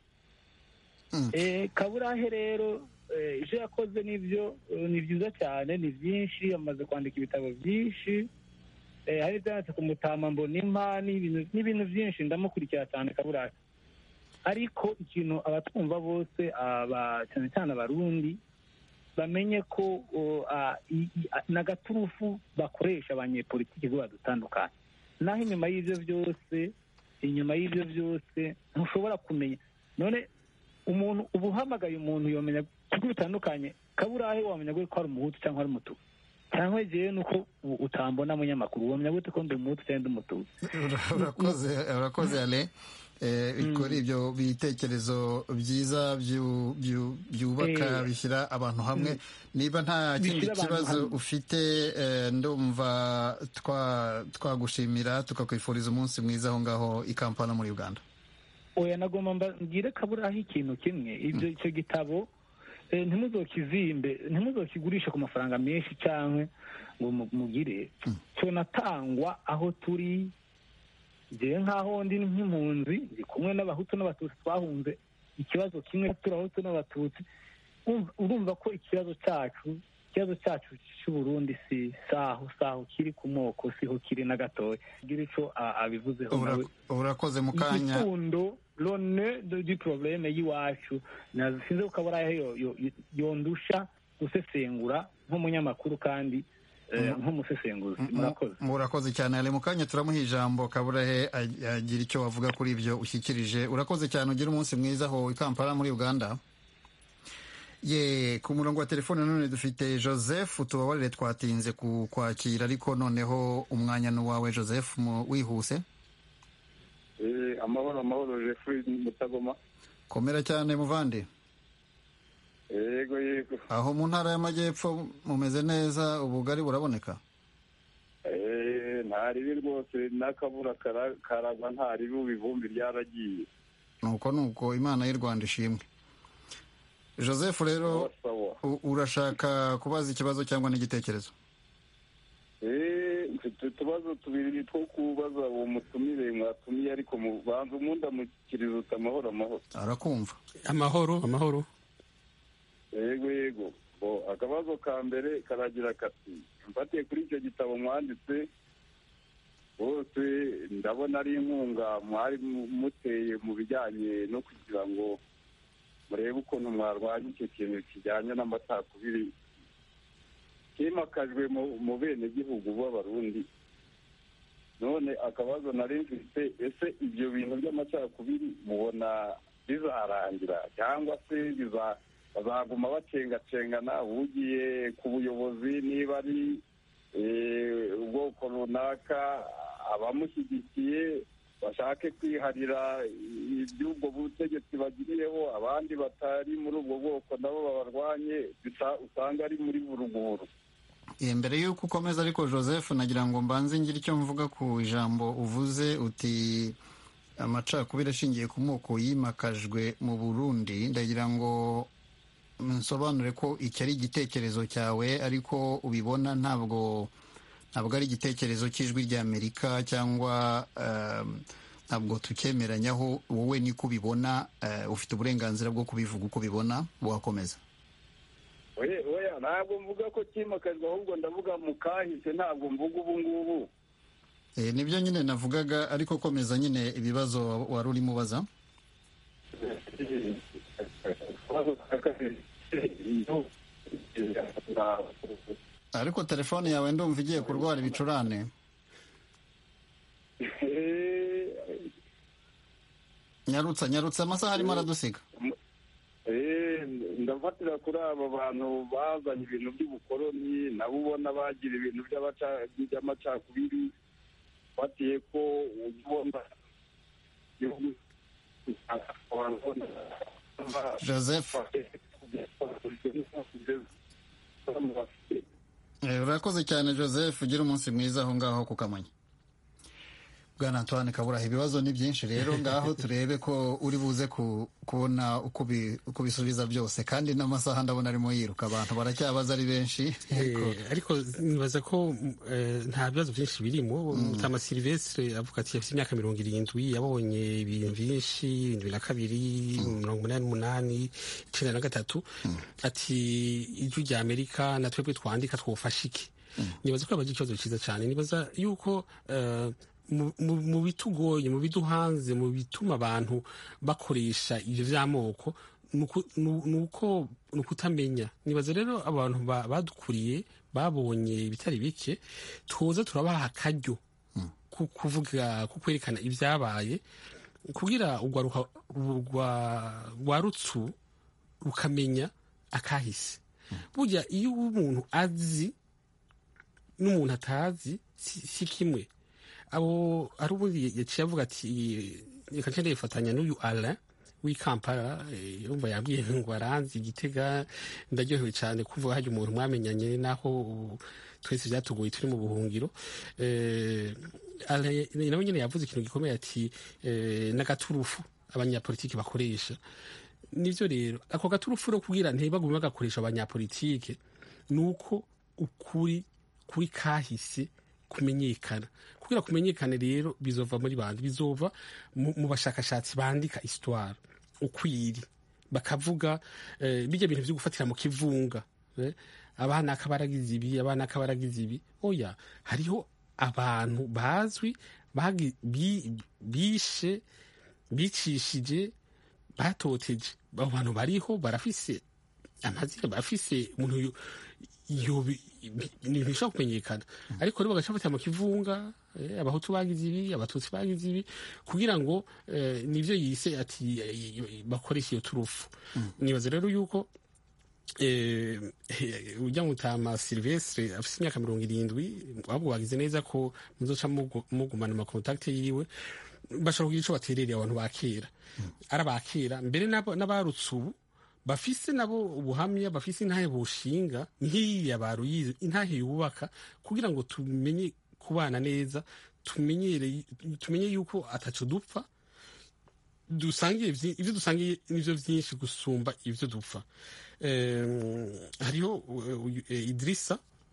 Eh, kaburahe rero eh, ivyo yakoze nivyo eh, ni vyiza cyane ni vyinshi amaze kwandika ibitabo vyinshi Eh, hari ivyanditse ku mutama mbonimpa n'ibintu n'ibintu vyinshi ndamukurikira cyane kaburahe ariko ikintu abatwumva bose aba cyane cyane abarundi bamenye ko o, a, i- i- a- n'agaturufu bakoresha abanyepolitiki bo badutandukanye naho inyuma y'ivyo byose inyuma y'ivyo byose ntushobora kumenya none umuntu uba uhamagaye umuntu yomenya kuko bitandukanye kaburahe wamenya gute ko ari umuhutu cyangwa ari umutuku cyangwa jewe nuko u- utambona munyamakuru wamenya gute ko ndi umuhutu cyangwa ndi umutuku
urakoze urakoze ale Eh, kuri ibyo bitekerezo byiza byu- byu- byubaka
Eh.
bishyira abantu hamwe niba nta kindi
Bishyira abantu
kibazo
hamwe.
ufite eh, ndumva twa- twagushimira tukakwifuriza umunsi mwiza aho ngaho i kampala muri uganda
oya nagomba mba- mbwire kaburaho ikintu kimwe ibyo icyo gitabo eh, ntimuzokizimbe ntimuzokigurishe ku mafaranga menshi cyangwa ngo mu- mugire tunatangwa aho turi njyewe nk'aho ndi nk'impunzi ndi kumwe n'abahutu n'abatutsi twahunze ikibazo kimwe turi abahutu n'abatutsi Urumva- urumva ko ikibazo cyacu ikibazo cyacu cy'uburundi si saho saho kiri ku moko siho kiri na gatoya gira ico a- abivuzeho nawe
urakoze mu kanya
igikundo lone du probleme y'iwacu Na- sinzi ko kaburahe yo- yo- yondusha gusesengura nk'umunyamakuru kandi eh, nk'umusesenguzi murakoze
murakoze cyane ale mu kanya turamuha ijambo kaburahe ag- agira icyo wavuga kuri ibyo ushyikirije urakoze cyane ugira umunsi mwiza aho i kampala muri uganda ye ku murongo wa telefone none dufite joseph tubabarire twatinze ku kwakira ariko noneho umwanya ni uwawe joseph mu- wihuse
Eh, amahoro amahoro jeffrey mutagoma
komera cyane muvandi
yego yego
aho mu ntara y'amajyepfo mumeze neza ubugari buraboneka
Eh, nta ribi rwose n'akabura kara- karagwa nta ribi ubu ivumbi ryaragiye
nuko nuko imana y'u rwanda ishimwe joseph rero
sawa
u- urashaka kubaza ikibazo cyangwa n'igitekerezo
Eh, mfite utubazo tubiri two kubaza uwo mutumire mwatumiye ariko mubanza umuntu amukiriza uti amahoro amahoro
arakumva
amahoro amahoro
yego yego bo akabazo ka mbere karagira kati mfatiye kuri icyo gitabo mwanditse bose ndabona ari inkunga mwari mu- muteye mu bijyanye no kugira ngo murebe ukuntu mwarwanya icyo kintu kijyanye n'amacakubiri kimakajwe mu- mu benegihugu b'abarundi none akabazo nari mfite ese ibyo bintu by'amacakubiri mubona bizarangira cyangwa se biza- bazaguma bacengacengana ugiye ku buyobozi niba ari eh, ubwoko runaka abamushyigikiye bashake kwiharira iby'ubwo butegetsi bagiriyeho abandi batari muri ubwo bwoko nabo babarwanye bisa- usanga ari muri buruguru
Eh, mbere y'uko ukomeza ariko joseph nagira ngo mbanze ngire icyo mvuga ku ijambo uvuze uti amacakubiri ashingiye ku moko yimakajwe mu burundi ndagira ngo nsobanure ko iki ari igitekerezo cyawe ariko ubibona ntabwo ntabwo ari igitekerezo cy'ijwi ry'amerika cyangwa um, ntabwo tucyemeranyaho wowe niko ubibona eh, ufite uburenganzira bwo kubivuga uko ubibona wakomeza
oya oya ntabwo mvuga ko kimakajwe ahubwo ndavuga mu kahise ntabwo mvuga ubu ngubu
Eh, nibyo nyine navugaga ariko komeza nyine ibibazo wari urimo ubaza ariko telefone yawe ndumva igiye kurwara ibicurane nyarutsa nyarutsa amasaha arimo aradusiga
Eh, ndafatira kuri aba bantu bazanye ibintu by'ubukoloni nabo ubona bagira ibintu by'abaca- by'amacakubiri batiye ko ujya ubona igihugu
Joseph. Eh, urakoze cyane joseph ugira umunsi mwiza aho ngaho ku kamonyi bwana antoine kaburaha ibibazo ni byinshi rero ngaho turebe ko uri buze ku- kubona uko ubi- uko ubisubiza byose kandi n'amasaha ndabona arimo yiruka abantu baracyabaza ari benshi
Eh, ariko nibaza ko eh, nta bibazo byinshi birimo mutama silvestre avuga ati afite imyaka mirongo irindwi yabonye ibintu byinshi irindwi na kabiri mirongo umunani n'umunani icenda na gatatu ati ijwi rya amerika na twebwe twandika twofasha iki nibaza ko yabaje ikibazo cyiza cyane nibaza yuko eh, mu- mu- mu bitugoye mu biduhanze mu bituma abantu bakoresha ibyo by'amoko nuku- nu- nuko ni ukutamenya nibaza rero abantu ba- badukuriye babonye ibitari bike tuza turabaha akaryo ku kuvuga ku kwerekana ibyabaye kugira urwaruka rwa- rwa rutsu rukamenya akahise burya iyo umuntu azi n'umuntu atazi si si kimwe abo ari ubundi yaciye avuga ati reka nce ndifatanya n'uyu alain w'i kampala eh, yumva yambwiye ngo aranzi igitega ndaryohewe cyane kuvuga hajya umuntu mwamenyanye naho ubu twese byatugoye turi mu buhungiro Eh, Alain nawe nyine yavuze ikintu gikomeye ati eh, n'agaturufu abanyapolitiki bakoresha nivyo rero ako gaturufu rero kugira ntibagume bagakoresha abanyapolitike ni uko ukuri kuri kahise kumenyekana kugira kumenyekane rero bizova muri bandi bizova mu, mu bashakashatsi bandika histoire ukwiri bakavuga eh, bijya bintu byo gufatira mu kivunga eh, abana akabaragize ibi abana akabaragize ibi oya hariho abantu bazwi bagi- bi- bishe bicishije batoteje abo bantu bariho barafise amazina barafise umuntu yo- yo bi- bi- ni ibintu bishobora kumenyekana ariko rero bagaca bafatira mu kivunga eh, abahutu bagize ibi abatutsi bagize ibi kugira ngo eh, nivyo yise ati eh, bakoresha iyo turufu nibaza rero yuko eh, eh, ujya mutama silvestre afite imyaka mirongo irindwi ahubwo bagize neza ko muzoca mugu- mugumana amakontakte yiwe bashobora kugira ico baterereye abantu ba kera ari aba kera mbere n'abo- n'abarutse ubu bafise nabo ubuhamya bafise intahe bushinga nk'iya baruyize intahe yubaka kugira ngo tumenye kubana neza tumenyere tumenye yuko ataco dupfa dusangiye vyi- ivyo dusangiye nivyo vyinshi gusumba ivyo dupfa Em, hariho uh, uyu- eh, idirisa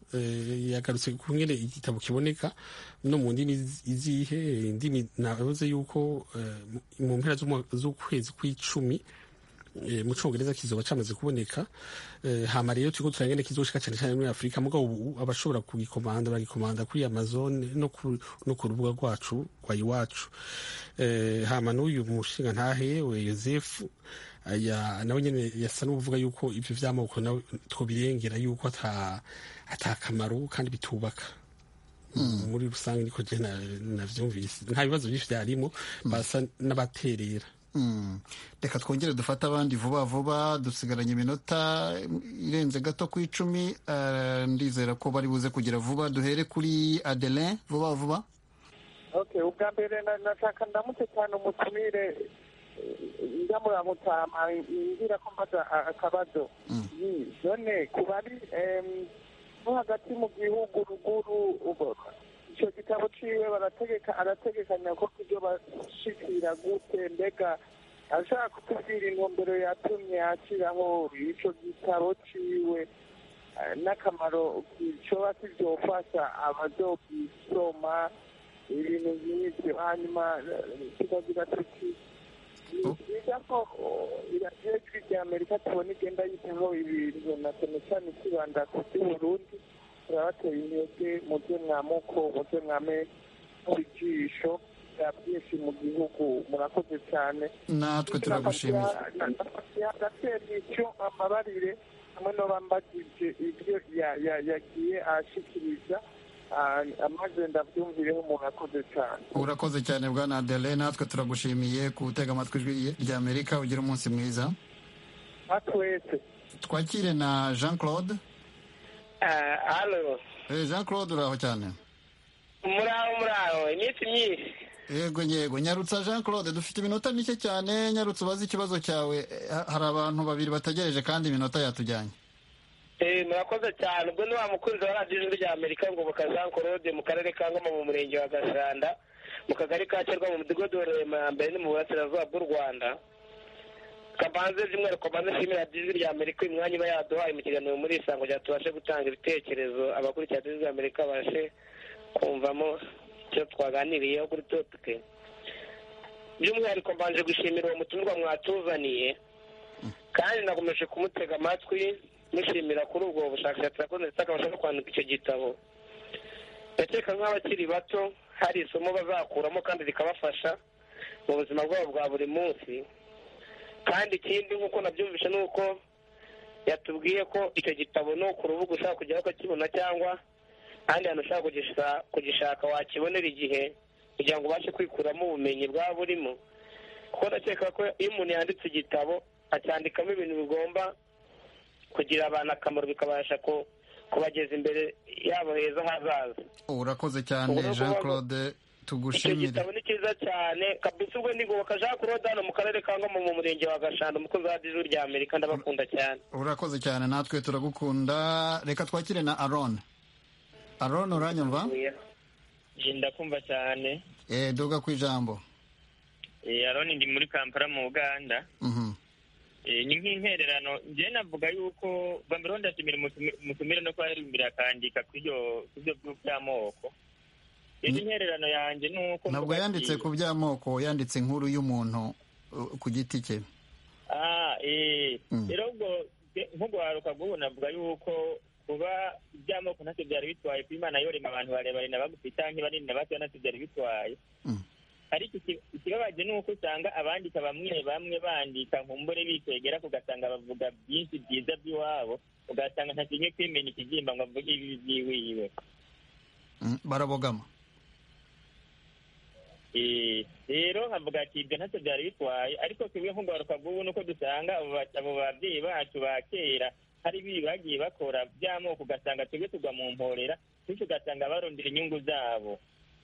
yagarutse ku ngene igitabo kiboneka no mu ndimi izihe indimi navuze yuko mu mpera z'ukwezi kw'icumi mu congereza kizoba camaze kuboneka hama rero turiko turangene kizoshika cane cane muri afurika mugabo ubu abashobora kugikomanda bagikomanda kuri amazon no ku rubuga rwacu rwa iwacu hama n'uyu mushinga ntahe we yosefu nawe nyene yasa n'uvuga yuko ivyo vy'amoko nawe twobirengera yuko ata kamaro kandi bitubaka muri rusange niko je navyumvise nta bibazo vyinshi vyarimo basa n'abaterera
reka twongere dufate abandi vuba vuba dusigaranye iminota irenze gato ku icumi ndizera ko bari buze kugira vuba duhere kuri adelin vuba vuba
ubwa mbere nashaka ndamutse cyane umutumire ndamuramutama ngira ko mbaza akabazo none ku bari no hagati mu gihugu ruguru icyo gitabo ciwe barategeka arategekanya ko kubyo bashikira gute mbega ashaka kutubwira intumbero yatumye ashyiraho ico gitabo ciwe n'akamaro coba kivyofasha abazogisoma ibintu nk'ivyo hanyuma tukagira tuti byiza ko iradiyo ijwi rya amerika tubona igenda yitaho ibintu na cyane cyane ikibanda ku by'uburundi turabateye intege mu byo mwamuko mu byo mwame ijisho bya byinshi mu gihugu murakoze cyane
natwe turagushimiye
agatera icyo amabarire hamwe n'abambagije ibyo yagiye ashikiriza amaze ndabyumvireho umuntu akoze cyane
urakoze cyane bwana adele natwe turagushimiye gutega amatwi ijwi rya amerika ugira umunsi mwiza
twese
twakire na jean claude
halo
jean claude uraho cyane
muraho muraho iminsi myinshi
yego yego nyarutsa jean claude dufite iminota mike cyane nyarutsa ubaze ikibazo cyawe hari abantu babiri bategereje kandi iminota yatujyanye
murakoze cyane ubwo ni wa mukunzi wa radiyo ijwi rya amerika ngoboka jean claude mu karere ka ngoma mu murenge wa gashanda mu kagari ka cyerwa mu mudugudu wa remambere ni mu burasirazuba bw'u rwanda kabanze by'umwihariko kabanze nshimira radiyo ijwi rya amerika uyu mwanya iba yaduhaye mu kiganiro muri isango kugira tubashe gutanga ibitekerezo abakurikira radiyo ijwi rya amerika babashe kumvamo icyo twaganiriyeho kuri topike by'umwihariko mbanje gushimira uwo mutumirwa mwatuzaniye kandi nakomeje kumutega amatwi mushimira kuri ubwo bushakashatsi yakoze ndetse akabasha no kwandika icyo gitabo ndakeka nk'abakiri bato hari isomo bazakuramo kandi rikabafasha mu buzima bwabo bwa buri munsi kandi ikindi nk'uko nabyumvishe ni uko yatubwiye ko icyo gitabo ni ku rubuga ushaka kujyaho ukakibona cyangwa ahandi hantu ushaka kugishaka wakibonera igihe kugira ngo ubashe kwikuramo ubumenyi bwaba burimo kuko ndakeka ko iyo umuntu yanditse igitabo acyandikamo ibintu bigomba kugira abantu akamaro bikabasha kubageza imbere yabo heza hazaza
urakoze cyane jean claude tugushimire
icyo gitabo ni cyiza cyane kabisa ubwo ndigoboka jean claude hano mu karere ka ngoma mu murenge wa gashanda umukozi wa radiyo rya amerika ndabakunda cyane
urakoze cyane natwe turagukunda reka twakire na aron aron uranyumva
ndakumva cyane
duga ku ijambo
aron ndi muri kampala mu uganda ni nk'intererano njyewe navuga yuko bambere ndashimira umutumire no kuba yarimbira akandika ku byo by'amoko indi ntererano yanjye ni uko
ntabwo yanditse ku by'amoko yanditse inkuru y'umuntu ku giti cye
rero ubwo nk'ugwaruka bw'ubu navuga yuko kuba iby'amoko ntacyo byari bitwaye ku imana yorema abantu barebare na bagufi cyangwa banini na bato ntacyo byari bitwaye ariko ikibabaje ni uko usanga abandika bamwe bamwe bandika nkumbure bikwegera ugasanga bavuga byinshi byiza by'iwabo ugasanga ntakinye kwimenya ikigimba ngo avuge ibi byiwiwe
barabogama
rero nkavuga ati ibyo ntacyo byari bitwaye ariko twebwe nk'ugaruka bw'ubu nuko dusanga abo babyeyi bacu ba kera hari ibi bagiye bakora by'amoko ugasanga twebwe tugwa mu mporera bityo ugasanga barondera inyungu zabo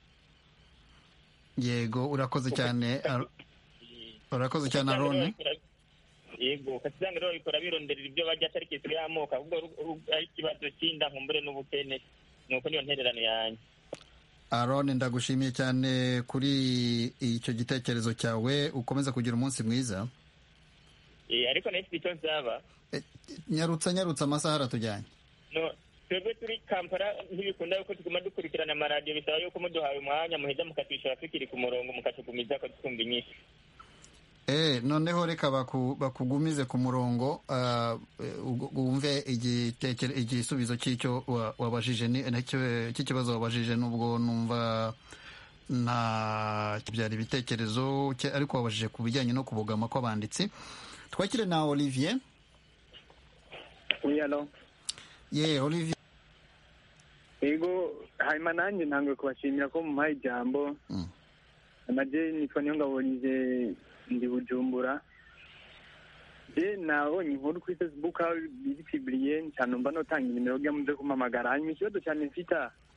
yego urakoze cyane urakoze cyane arone
yego ugasanga rero bikora bironderera ibyo bajya atari kisiro y'amoko ahubwo ari ikibazo cy'inda nkumbure n'ubukene ni uko niyo ntererano yanjye
arone ndagushimiye cyane kuri icyo gitekerezo cyawe ukomeza kugira umunsi mwiza
ariko nayo icyo nsaba
nyarutsa nyarutsa amasaha aratujyanye
twebwe turi kampala ntibikunda yuko tuguma dukurikirana amaradiyo bisaba yuko muduhaye umwanya muheza mukatwishyura tukiri ku murongo mukatugumiza ko twumva inyinshi
Eh, noneho reka baku- bakugumize ku murongo ah, eh, ugu- wumve igitekere- igisubizo cy'icyo wa- wabajije ni- nacyo- cy'ikibazo wabajije nubwo numva nta byari ibitekerezo cye- ariko wabajije ku bijyanye no kubogama kw'abanditsi twakire na olivier
oui alo
ye olivier
yego hanyuma nanjye ntabwo kubashimira ko mumpaye ijambo amaje nitwa niyo ngabonye ndi bujumbura je nabonye inkuru kuri facebook aho biri piburiye cyane mba notanga inimero rya muze kumpamagara hanyuma ikibazo cyane mfite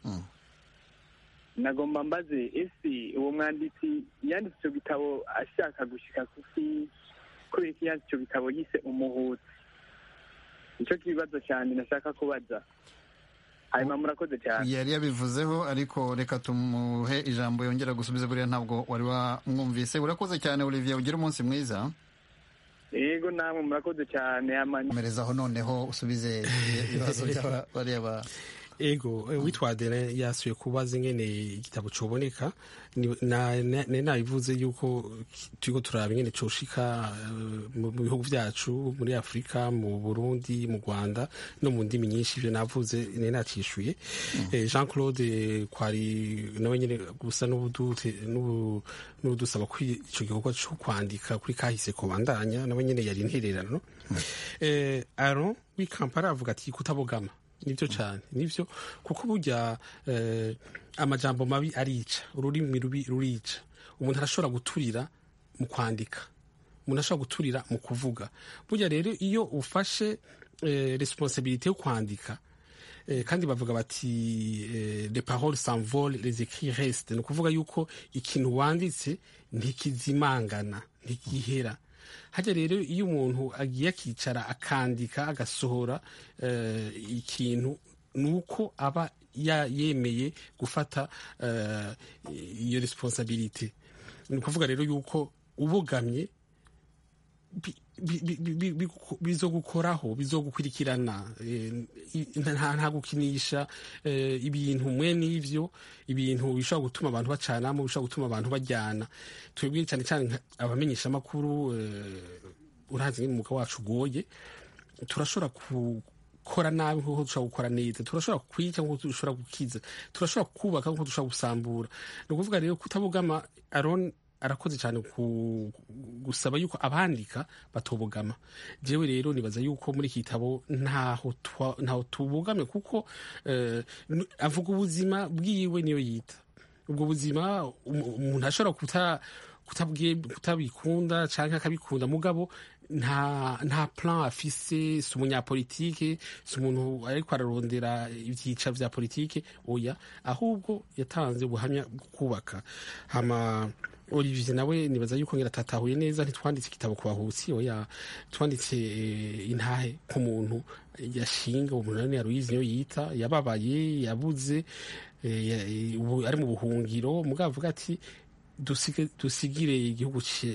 nagomba mbaze ese uwo mwanditsi yanditse icyo gitabo ashaka gushika kuki kubera iki yanditse icyo gitabo yise umuhutsi nicyo kibazo cyane nashaka kubaza hanyuma murakoze cyane
yari yabivuzeho ariko reka tumuhe ijambo yongera gusubiza buriya ntabwo wari wamwumvise urakoze cyane olivier ugira umunsi mwiza
yego namwe murakoze cyane
komerezaho noneho usubize ibibazo by'abariya ba
ego eh, witwa Adrien yasuye kubaza ingene igitabo coboneka Ni- na- na- nari nabivuze yuko turiko turaba ingene coshika eh, mu mu bihugu vyacu muri afurika mu burundi mu rwanda no mu ndimi nyinshi ivyo navuze nari nacishuye Eh, jean claude kwari nawe nyene gusa n'ubudute- n'ubu- n'ubudusaba ko ico gikorwa co kwandika kuri kahise kobandanya nawe nyene yari intererano eh, aron w'ikampara avuga ati kutabogama nibyo cyane nibyo kuko burya eh, amajambo mabi arica ururimi rubi rurica umuntu arashobora guturira mu kwandika umuntu ashobora guturira mu kuvuga burya rero iyo ufashe eh, responsabilité yo kwandika eh, kandi bavuga bati eh, les paroles s'envolent les écrits restent ni ukuvuga yuko ikintu wanditse ntikizimangana ntigihera hajya rero iyo umuntu agiye akicara akandika agasohora eh, ikintu ni uko aba ya- yemeye gufata eh, iyo responsabilite ni ukuvuga rero yuko ubogamye bi- bi- bi- bi- bi- bizogukoraho bizogukurikirana eh, i- nta nta gukinisha eh, ibintu mwe n'ivyo ibintu bishobora gutuma abantu bacanamo bishobora gutuma abantu bajyana twebwe cyane cyane nka- abamenyesha amakuru urazi ngene umwuga wacu ugoye turashobora gukora nabi nk'uko dushobora gukora neza turashobora kwica nk'uko dushobora gukiza turashobora kubaka nk'uko dushobora gusambura ni ukuvuga rero kutabugama aron arakoze cyane ku gusaba yuko abandika batobogama jewe rero nibaza yuko muri iki gitabo ntaho twa- ntaho tubogame kuko eh, n- avuga ubuzima bwiwe niyo yita ubwo buzima um- umuntu ashobora kuta kutabwiye kutabikunda cyangwa akabikunda mugabo nta nta plan afise si umunyapolitike si umuntu ariko ararondera ibyica vya politike oya ahubwo yatanze ubuhamya bwo kubaka hama Olivier nawe nibaza yuko ngira atatahuye neza ntitwanditse igitabo ku bahutsi oya twanditse eh, intahe ku muntu yashinga uwo muntu nani yaruyizi niyo yita yababaye yabuze eh, ya- eh, ubu ari mu buhungiro mugabo avuga ati dusige- dusigire igihugu ce-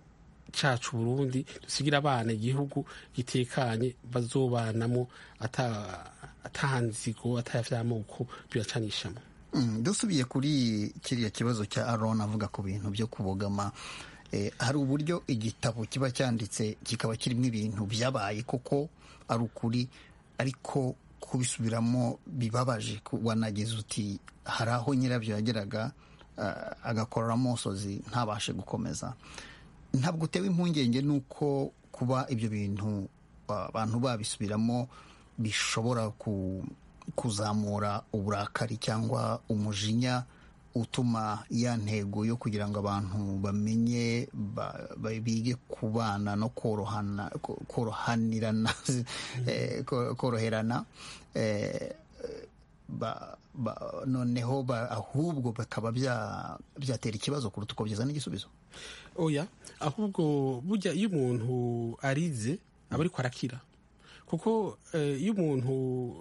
cacu Burundi dusigire abana igihugu gitekanye bazobanamo ata atanzigo atavyamoko biracanishamo
Mm, dusubiye kuri kiriya kibazo cya aron avuga ku bintu byo kubogama eh, hari uburyo igitabo kiba cyanditse kikaba kirimo ibintu byabaye koko ari ukuri ariko kubisubiramo bibabaje ku- wanagize uti hari aho nyirabyo yageraga ah, agakorera amosozi ntabashe gukomeza ntabwo utewe impungenge n'uko kuba ibyo bintu ah, abantu babisubiramo bishobora ku kuzamura uburakari cyangwa umujinya utuma ya ntego yo kugira ngo abantu bamenye ba- ba- bige kubana no korohana ko- korohanirana eh, ko- koroherana eh, ba- ba- noneho ba- ahubwo bakaba bya- byatera ikibazo kuruta uko byazana igisubizo
oya ahubwo burya iyo umuntu arize aba ariko arakira kuko eh, iyo umuntu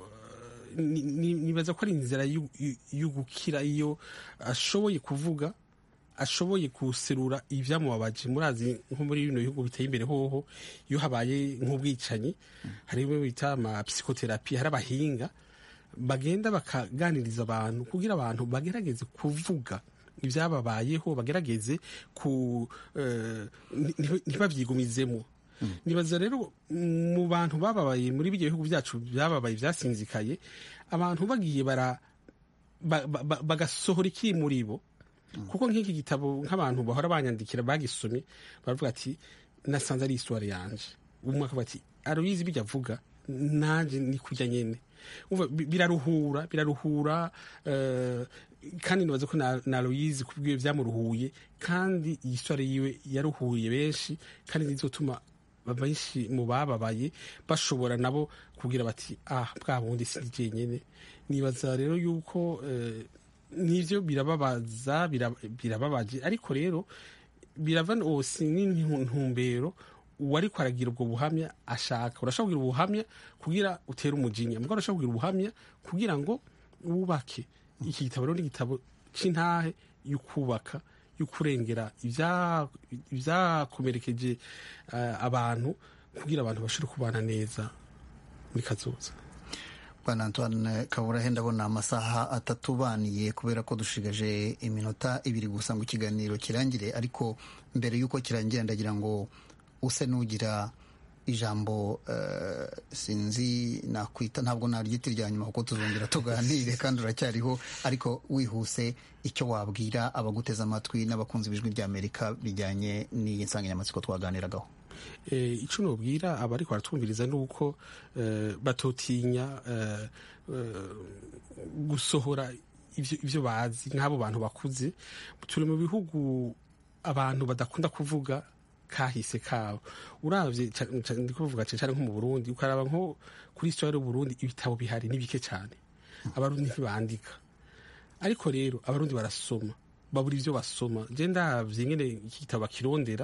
eh, ni- ni- nibaza ko ari inzira y'u- y'u- yo gukira iyo ashoboye kuvuga ashoboye guserura ibyamubabaje murazi nko muri bino bihugu biteye imbere hoho iyo habaye nk'ubwicanyi hari bimwe bita ama psychotherapy hari abahinga bagenda bakaganiriza abantu kugira abantu bagerageze kuvuga ibyababayeho bagerageze ku eh, nti- ntibabyigumizemo nibaza rero mu bantu bababaye muri ibyo bihugu byacu byababaye byasinzikaye abantu bagiye bara ba- ba- ba- bagasohora ikiri muri bo kuko nk'iki gitabo nk'abantu bahora banyandikira bagisomye baravuga ati nasanze ari histoire yanje umwe akavuga ati aruyizi bijya avuga nanjye ni kujya nyene Umva, bi- biraruhura biraruhura eh, kandi nibaza ko na, na Aloyizi kubwiwe byamuruhuye kandi iyi histoire yiwe yaruhuye benshi kandi nizotuma benshi mu bababaye bashobora nabo kugira bati ah bwa bundi si jyenyene nibaza rero yuko eh, nivyo birababaza bira- birababaje ariko rero birava osi n'intumbero uwariko aragira ubwo buhamya ashaka urashobora kugira ubuhamya kugira utere umujinya mugabo urashobora kugira ubuhamya kugira ngo wubake iki gitabo rero ni igitabo c'intahe y'ukubaka y'ukurengera ibya- ibyakomerekeje eh, abantu kugira abantu bashobore kubana neza muri kazoza
bwana antoine kaburahe ndabona amasaha atatubaniye kubera ko dushigaje iminota ibiri gusa ngo ikiganiro kirangire ariko mbere y'uko kirangira ndagira ngo use n'ugira ijambo eh, sinzi nakwita ntabwo naryita irya nyuma kuko tuzongera tuganire kandi uracyariho ariko wihuse icyo wabwira abaguteze amatwi n'abakunzi b'ijwi ry'amerika bijyanye n'iyi nsanganyamatsiko twaganiragaho
eh, ico nobwira abariko baratwumviriza ni uko eh, batotinya eh, eh, gusohora ivyo ivyo bazi nk'abo bantu bakuze turi mu bihugu abantu badakunda kuvuga kahise kabo uravye ca- ca- ndiko kuvuga cane cane nko mu Burundi ukaraba nko kuri histoire y'u Burundi ibitabo bihari ni bike cane abarundi ntibandika ariko rero abarundi barasoma babura ivyo basoma je ndavye nyene iki gitabo bakirondera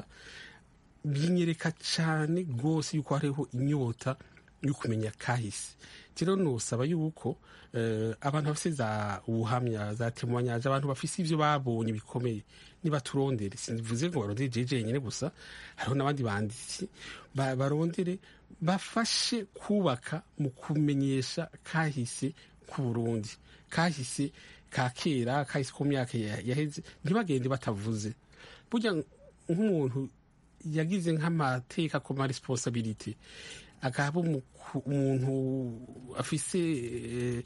binyereka cyane rwose yuko hariho inyota yo kumenya kahise rero nosaba yuko eh, abantu bafise za ubuhamya za temoignage abantu bafise ivyo babonye bikomeye nibaturondere simvuze ngo barondere jeje nyene gusa hariho n'abandi banditsi ba- barondere bafashe kubaka mu kumenyesha kahise ku Burundi kahise ka kera kahise ku myaka ya- yaheze ntibagende batavuze burya nk'umuntu yagize nk'amateka ku ma responsabilite akaba umu- umuntu afise eh,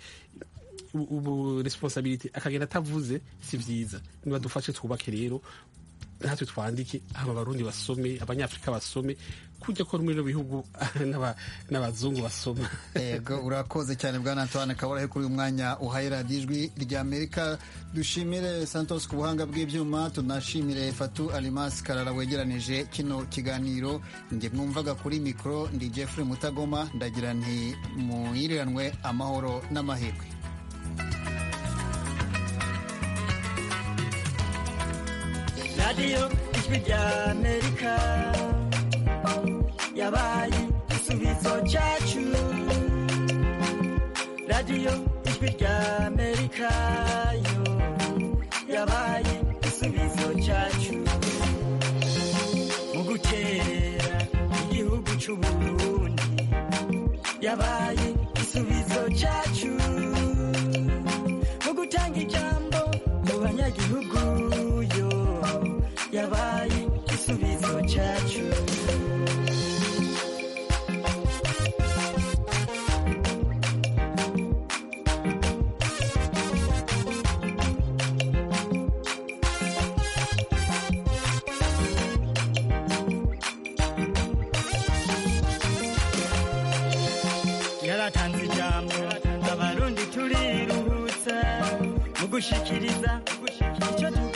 ubu responsabilite akagenda atavuze si vyiza niba dufashe twubake rero natwe twandike aba barundi basome abanyafrika basome kujya ko muri bino bihugu n'aba- n'abazungu basoma
yego urakoze cyane bwana antoine kaburahe kuri uyu mwanya uhaye radiyo ijwi ry'amerika dushimire santos ku buhanga bw'ibyuma tunashimire fatu alimasi karara wegeranije kino kiganiro njye mwumvaga kuri mikoro ndi jeffrey mutagoma ndagira nti muyiranwe amahoro n'amahirwe
radiyo ijwi ry'amerika yabaye igisubizo cyacu radiyo ijwi ry'amerika yo yabaye igisubizo cyacu mu gutera igihugu cy'u Burundi yabaye igisubizo cyacu mu gutanga ijambo mu banyagihugu yo yabaye igisubizo cyacu yaratanze ijambo abarundi turiruhutsa mu gushikiriza icyo tu